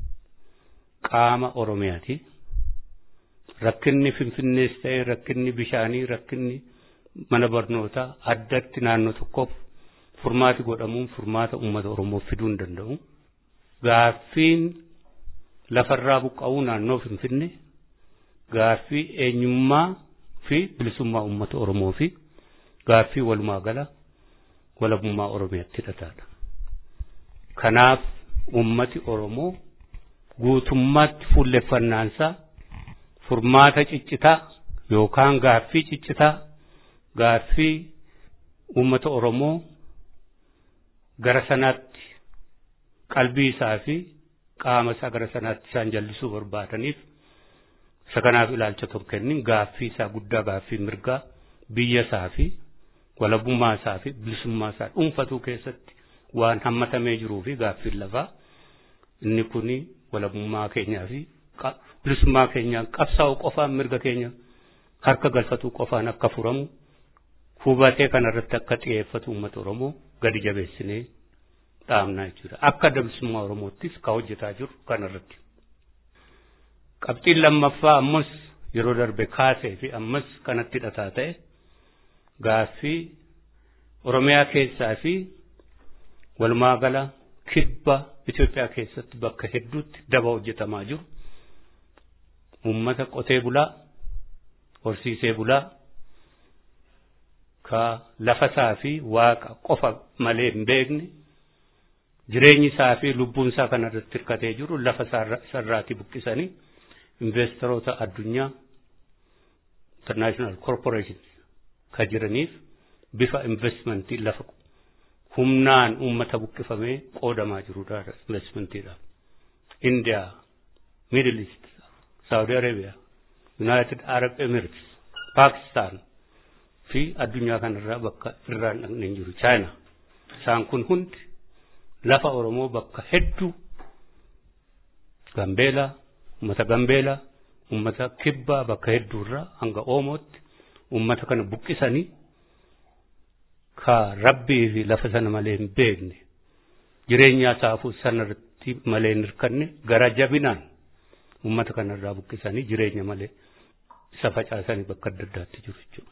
qaama Oromiyaati. Rakkinni Finfinnees ta'ee rakkinni bishaanii rakkinni mana barnootaa addatti naannoo tokkoof furmaati godhamuun furmaata uummata Oromoof fiduu hin danda'u. Gaaffiin lafarraa buqqa'uu naannoo Finfinnee gaaffii eenyummaa fi bilisummaa uummata Oromoo fi gaaffii walumaa gala walabummaa Oromiyaatti hidhataadha. Kanaaf uummati Oromoo guutummaatti fuulleffannaansaa furmaata ciccitaa yookaan gaaffii ciccitaa gaaffii uummata Oromoo gara sanaatti qalbii isaa fi qaama isaa gara sanaatti isaan jallisuu barbaadaniif isa kanaaf ilaalcha tokko kennin gaaffii isaa guddaa gaaffii mirgaa biyya isaa fi walabummaa isaa fi bilisummaa isaa dhuunfatuu keessatti waan hammatamee jiruu fi gaaffiin lafaa inni kuni walabummaa keenyaa fi bilisummaa keenyaan qabsaa'u qofaan mirga keenya harka galfatuu qofaan akka furamu hubatee kanarratti akka xiyyeeffatu uummata Oromoo gadi jabeessinee dhaamnaa jechuudha. Akka bilisummaa Oromoottis ka hojjetaa jiru kanarratti. Qabxiin lammaffaa ammas yeroo darbe kaasee fi ammas kanatti hidhataa ta'e gaaffii Oromiyaa keessaa fi walumaa gala kibba Itoophiyaa keessatti bakka hedduutti daba hojjetamaa jiru. Uummata qotee bulaa, horsiisee bulaa, ka lafasaa fi waaqa qofa malee hin beekne jireenyi isaa fi lubbuun isaa kan irratti hirkatee jiru lafa isarraatii buqqisanii investoroota addunyaa international corporation ka jiraniif bifa investmentii lafa humnaan uummata buqqifamee qoodamaa jirudha investmentiidhaaf. India, Middle East, Saudi Arabia, United Arab Emirates, Pakistan fi addunyaa kanarraa bakka irraan dhaqneen jiru China. Isaan kun hundi lafa Oromoo bakka hedduu Gambeelaa, uummata Gambeelaa, uummata Kibbaa bakka hedduurraa hanga Oomootti uummata kana buqqisanii ka rabbii fi lafa sana malee hin beekne jireenyaa saafuu sanarratti malee hin hirkanne gara jabinaan uummata kanarraa buqqisanii jireenya malee isa facaasanii bakka adda addaatti jiru jechuudha.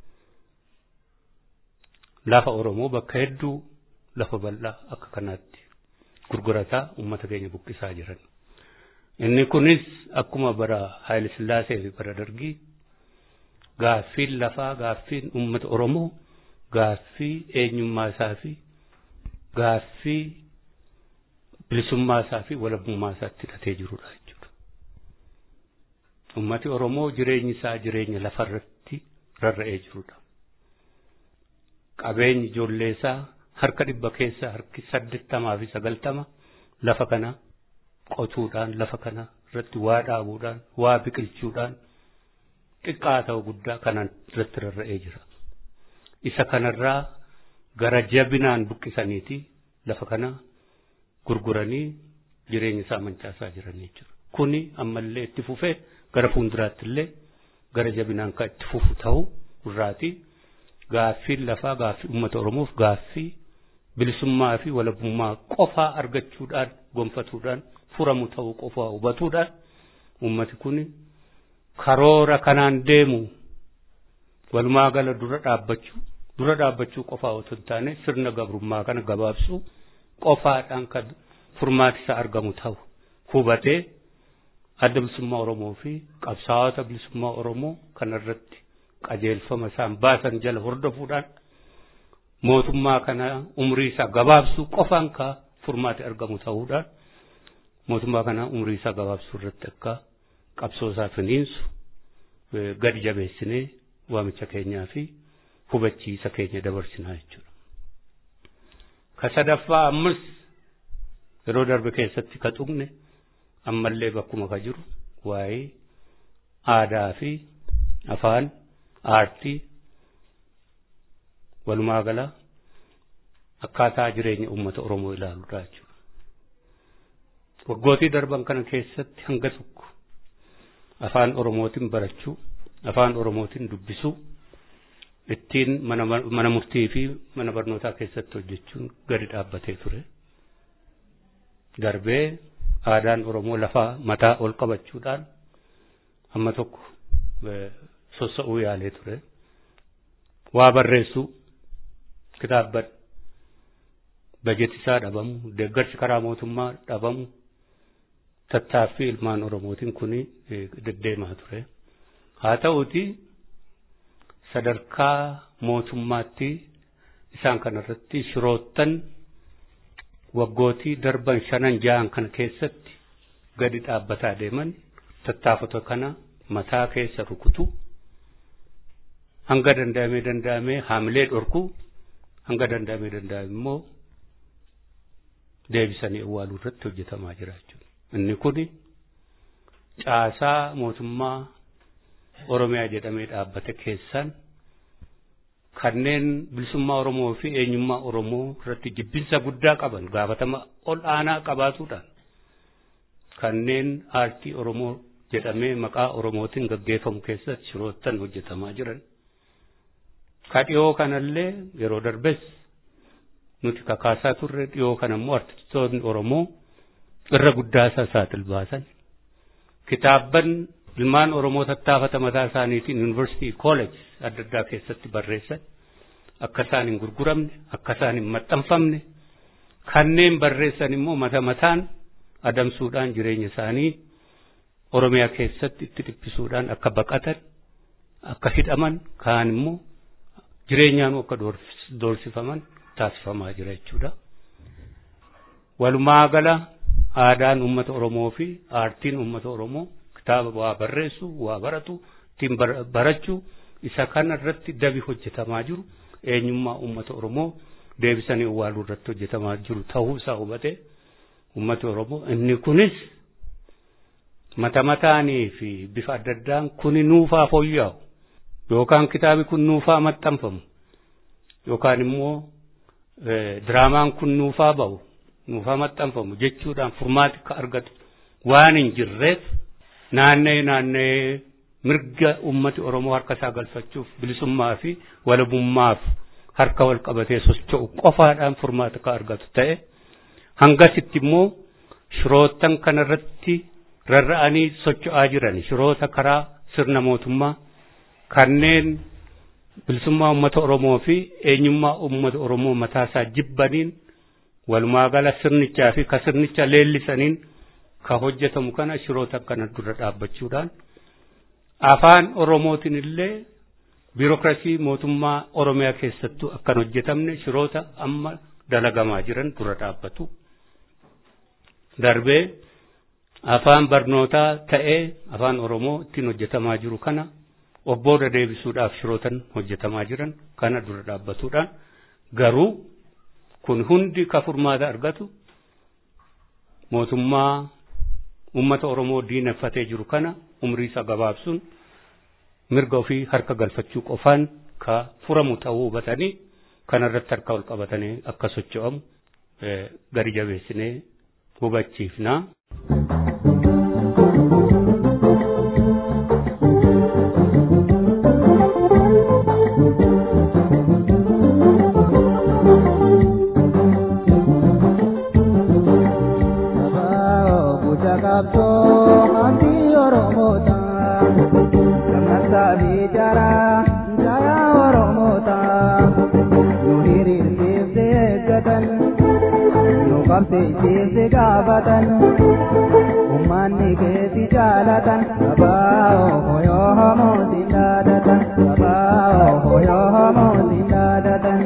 Lafa Oromoo bakka hedduu lafa bal'aa akka kanaatti gurgurataa uummata keenya buqqisaa jiran. Inni kunis akkuma bara Haayile Sillaasee fi bara Dargii gaaffiin lafaa gaaffiin uummata Oromoo gaaffii eenyummaa isaa fi gaaffii bilisummaa isaa fi walabummaa isaatti hidhatee jirudha jechuudha. Uummati Oromoo jireenyi isaa jireenya lafarratti rarra'ee jirudha. Qabeenyi ijoollee isaa harka dhibba keessaa harki saddeettamaa fi sagaltama lafa kana qotuudhaan lafa kana irratti waa dhaabuudhaan waa biqilchuudhaan xiqqaa ta'u guddaa kanaan irratti rarra'ee jira. isa kanarraa gara jabinaan buqqisaniiti lafa kana gurguranii jireenya isaa mancaasaa jiran jechuudha. Kuni ammallee itti fufee gara fuulduraatti illee gara jabinaan kan itti fufu ta'u irraati gaaffiin lafaa gaaffii uummata Oromoof gaaffii bilisummaa fi walabummaa qofaa argachuudhaan gonfatuudhaan furamu ta'uu qofaa hubatuudhaan uummati kun karoora kanaan deemu walumaa gala dura dhaabbachuu dura dhaabbachuu qofaa otoo hin taane sirna gabrummaa kana gabaabsuu qofaadhaan kan furmaati isaa argamu ta'u hubatee adda bilisummaa Oromoo fi qabsaa'ota bilisummaa Oromoo kanarratti qajeelfama isaan baasan jala hordofuudhaan mootummaa kana umrii isaa gabaabsuu qofaan ka furmaati argamu ta'uudhaan mootummaa kana umrii isaa gabaabsuu irratti akka qabsoo isaa finiinsu gadi jabeessinee waamicha keenyaa fi hubachiisa keenya dabarsinaa jechuudha. Ka sadaffaa ammas yeroo darbe keessatti ka tuqne ammallee bakkuma ka jiru waa'ee aadaa fi afaan aartii walumaa gala akkaataa jireenya uummata Oromoo ilaaluudha jechuudha. Waggootii darban kana keessatti hanga tokko afaan Oromootiin barachuu afaan Oromootiin dubbisuu ittiin mana murtii fi mana barnootaa keessatti hojjechuun gadi dhaabbatee ture. Darbee aadaan Oromoo lafaa mataa ol qabachuudhaan amma tokko sossa'uu yaalee ture. Waa barreessuu kitaabban bajetisaa dhabamu deeggarsi karaa mootummaa dhabamu tattaaffii ilmaan Oromootiin kuni deddeemaa ture. Haa ta'uuti sadarkaa mootummaatti isaan kanarratti shiroottan waggootii darban shanan ja'an kana keessatti gadi dhaabbataa deeman tattaafata kana mataa keessa rukutu hanga danda'amee danda'amee haamilee dhorku hanga danda'amee danda'ame immoo deebisanii awwaaluu irratti hojjetamaa jira jechuudha. Inni kuni caasaa mootummaa Oromiyaa jedhamee dhaabbate keessaan kanneen bilisummaa Oromoo fi eenyummaa Oromoo irratti jibbinsa guddaa qaban gaafatama ol aanaa qabaatuudhaan kanneen aartii Oromoo jedhamee maqaa Oromootiin gaggeeffamu keessatti shiroottan hojjetamaa jiran. Ka dhiyoo kanallee yeroo darbes nuti kakaasaa turre dhiyoo kana immoo artistoonni Oromoo irra guddaa isaa saaxil baasan. Kitaabban ilmaan Oromoo tattaafata mataa isaaniitiin yuunivarsiitii kooleej adda addaa keessatti barreessan akka isaan hin gurguramne akka isaan hin maxxanfamne kanneen barreessan immoo mata mataan adamsuudhaan jireenya isaanii Oromiyaa keessatti itti dhiphisuudhaan akka baqatan akka hidhaman kaan immoo jireenyaan akka doorsifaman taasifamaa jira jechuudha. walumaa gala aadaan uummata Oromoo fi aartiin uummata Oromoo kitaaba waa barreessu waa baratu ittiin barachuu isa kana irratti dabi hojjetamaa jiru eenyummaa uummata Oromoo deebisanii awwaaluu irratti hojjetamaa jiru ta'uu isaa hubate uummati Oromoo inni kunis mata mataanii fi bifa adda addaan kuni nuufaa fooyya'u yookaan kitaabi kun nuufaa maxxanfamu yookaan immoo diraamaan kun nuufaa ba'u nuufaa maxxanfamu jechuudhaan furmaati ka argatu waan hin jirreef naannee naannee mirga ummati Oromoo harka isaa galfachuuf bilisummaa fi walabummaaf harka wal qabatee socho'u qofaadhaan furmaata ka argatu ta'e hangasitti immoo shirootan kanarratti rarra'anii socho'aa jiran shiroota karaa sirna mootummaa kanneen bilisummaa uummata Oromoo fi eenyummaa uummata Oromoo mataasaa jibbaniin walumaa gala sirnichaa fi ka sirnicha leellisaniin ka hojjetamu kana shiroota kana dura dhaabbachuudhaan afaan Oromootiin illee biirokrasii mootummaa Oromiyaa keessattuu akkan hojjetamne shiroota amma dalagamaa jiran dura dhaabbatu. Darbee afaan barnootaa ta'ee afaan Oromoo ittiin hojjetamaa jiru kana obbooda deebisuudhaaf shirootan hojjetamaa jiran kana dura dhaabbatuudhaan garuu kun hundi ka furmaata argatu mootummaa uummata Oromoo diineffatee jiru kana umrii isa gabaabsuun mirga ofii harka galfachuu qofaan ka furamu ta'uu hubatanii kanarratti harka ol qabatanii akka socho'amu gadi jabeessinee hubachiifnaa.
qabsiisiisi gaafatan ummanni keessi jaalatan abaa'oo hoyoo homootiin dhaadatan abaa'oo hoyoo homootiin dhaadatan.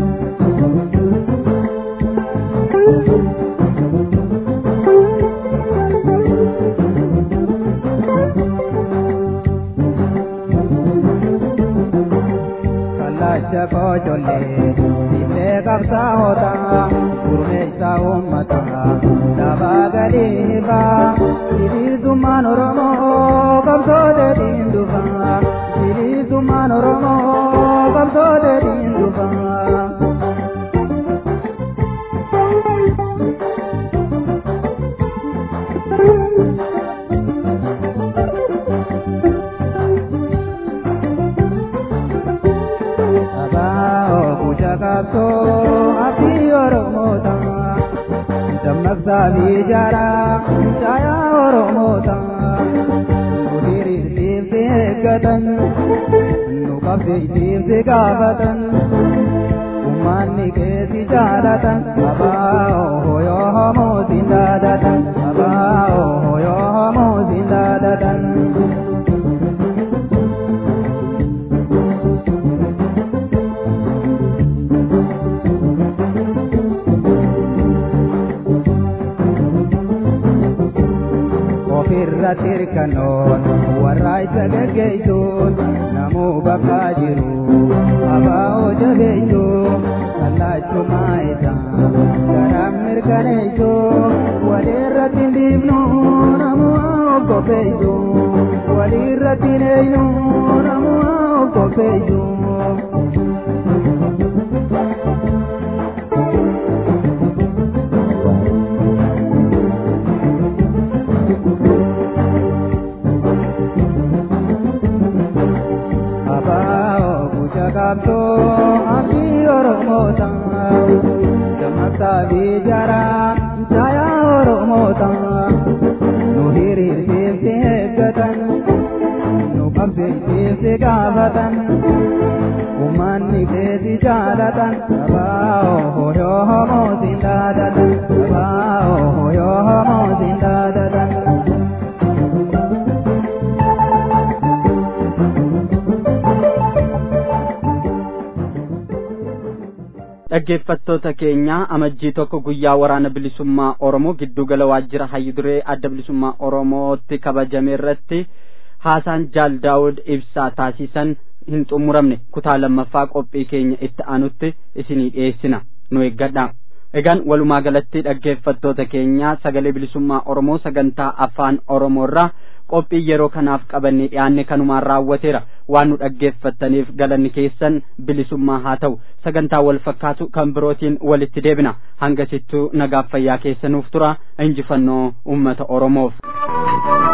kallacha koocollee sibilee qabsaa'oota gurmeessa uummata dabaa gadii baa sibiisummaan oromoo qabsoote diindufaa sibiisummaan oromoo qabsoote diindufaa. qabsoo ati oromoota dammaqsaa fi jaaraa caayaa oromoota nu diriirsiifsi eeggatan nu qabsiisiifsi gaafatan ummanni keessi jaalatan abaa'oo hoyoo homootiin dhaadatan abaa'oo hoyoo homootiin dhaadatan. irratti hirkannoon warra isa geggeessuun namuu bakka jiru abaa'oo jabeessuun kallaachumaa isaa garaan mirkaneessuun walirratti hin dhiibnu namuu oggofeessuun walirratti hin eenyu namuu oggofeessuun. qabsoo ati oromoota dammaqsaa fi jaaraa caayaa oromoota nu hiriirsiifsi eeggatan nu qabsiisiifsi gaafatan ummanni keessi jaalatan abaa'oo hoyoo homootiin dhaadatan abaa'oo hoyoo homootiin dhaadatan.
dhaggeeffattoota keenya amajjii tokko guyyaa waraana bilisummaa oromoo giddugala waajjira hayyuduree adda bilisummaa oromootti kabajame irratti haasaan jaal daawud ibsaa taasisan hin xumuramne kutaa lammaffaa qophii keenya itti aanutti isinii dhiyeessina nu eeggadha egaan walumaa galatti dhaggeeffattoota keenya sagalee bilisummaa oromoo sagantaa afaan oromoo irraa qophii yeroo kanaaf qabannee dhiyaanne kanumaan raawwateera waan nu dhaggeeffattaniif galanni keessan bilisummaa haa ta'u sagantaa wal fakkaatu kan birootiin walitti deebina hangasittuu nagaaf fayyaa keessanuuf tura injifannoo ummata oromoof.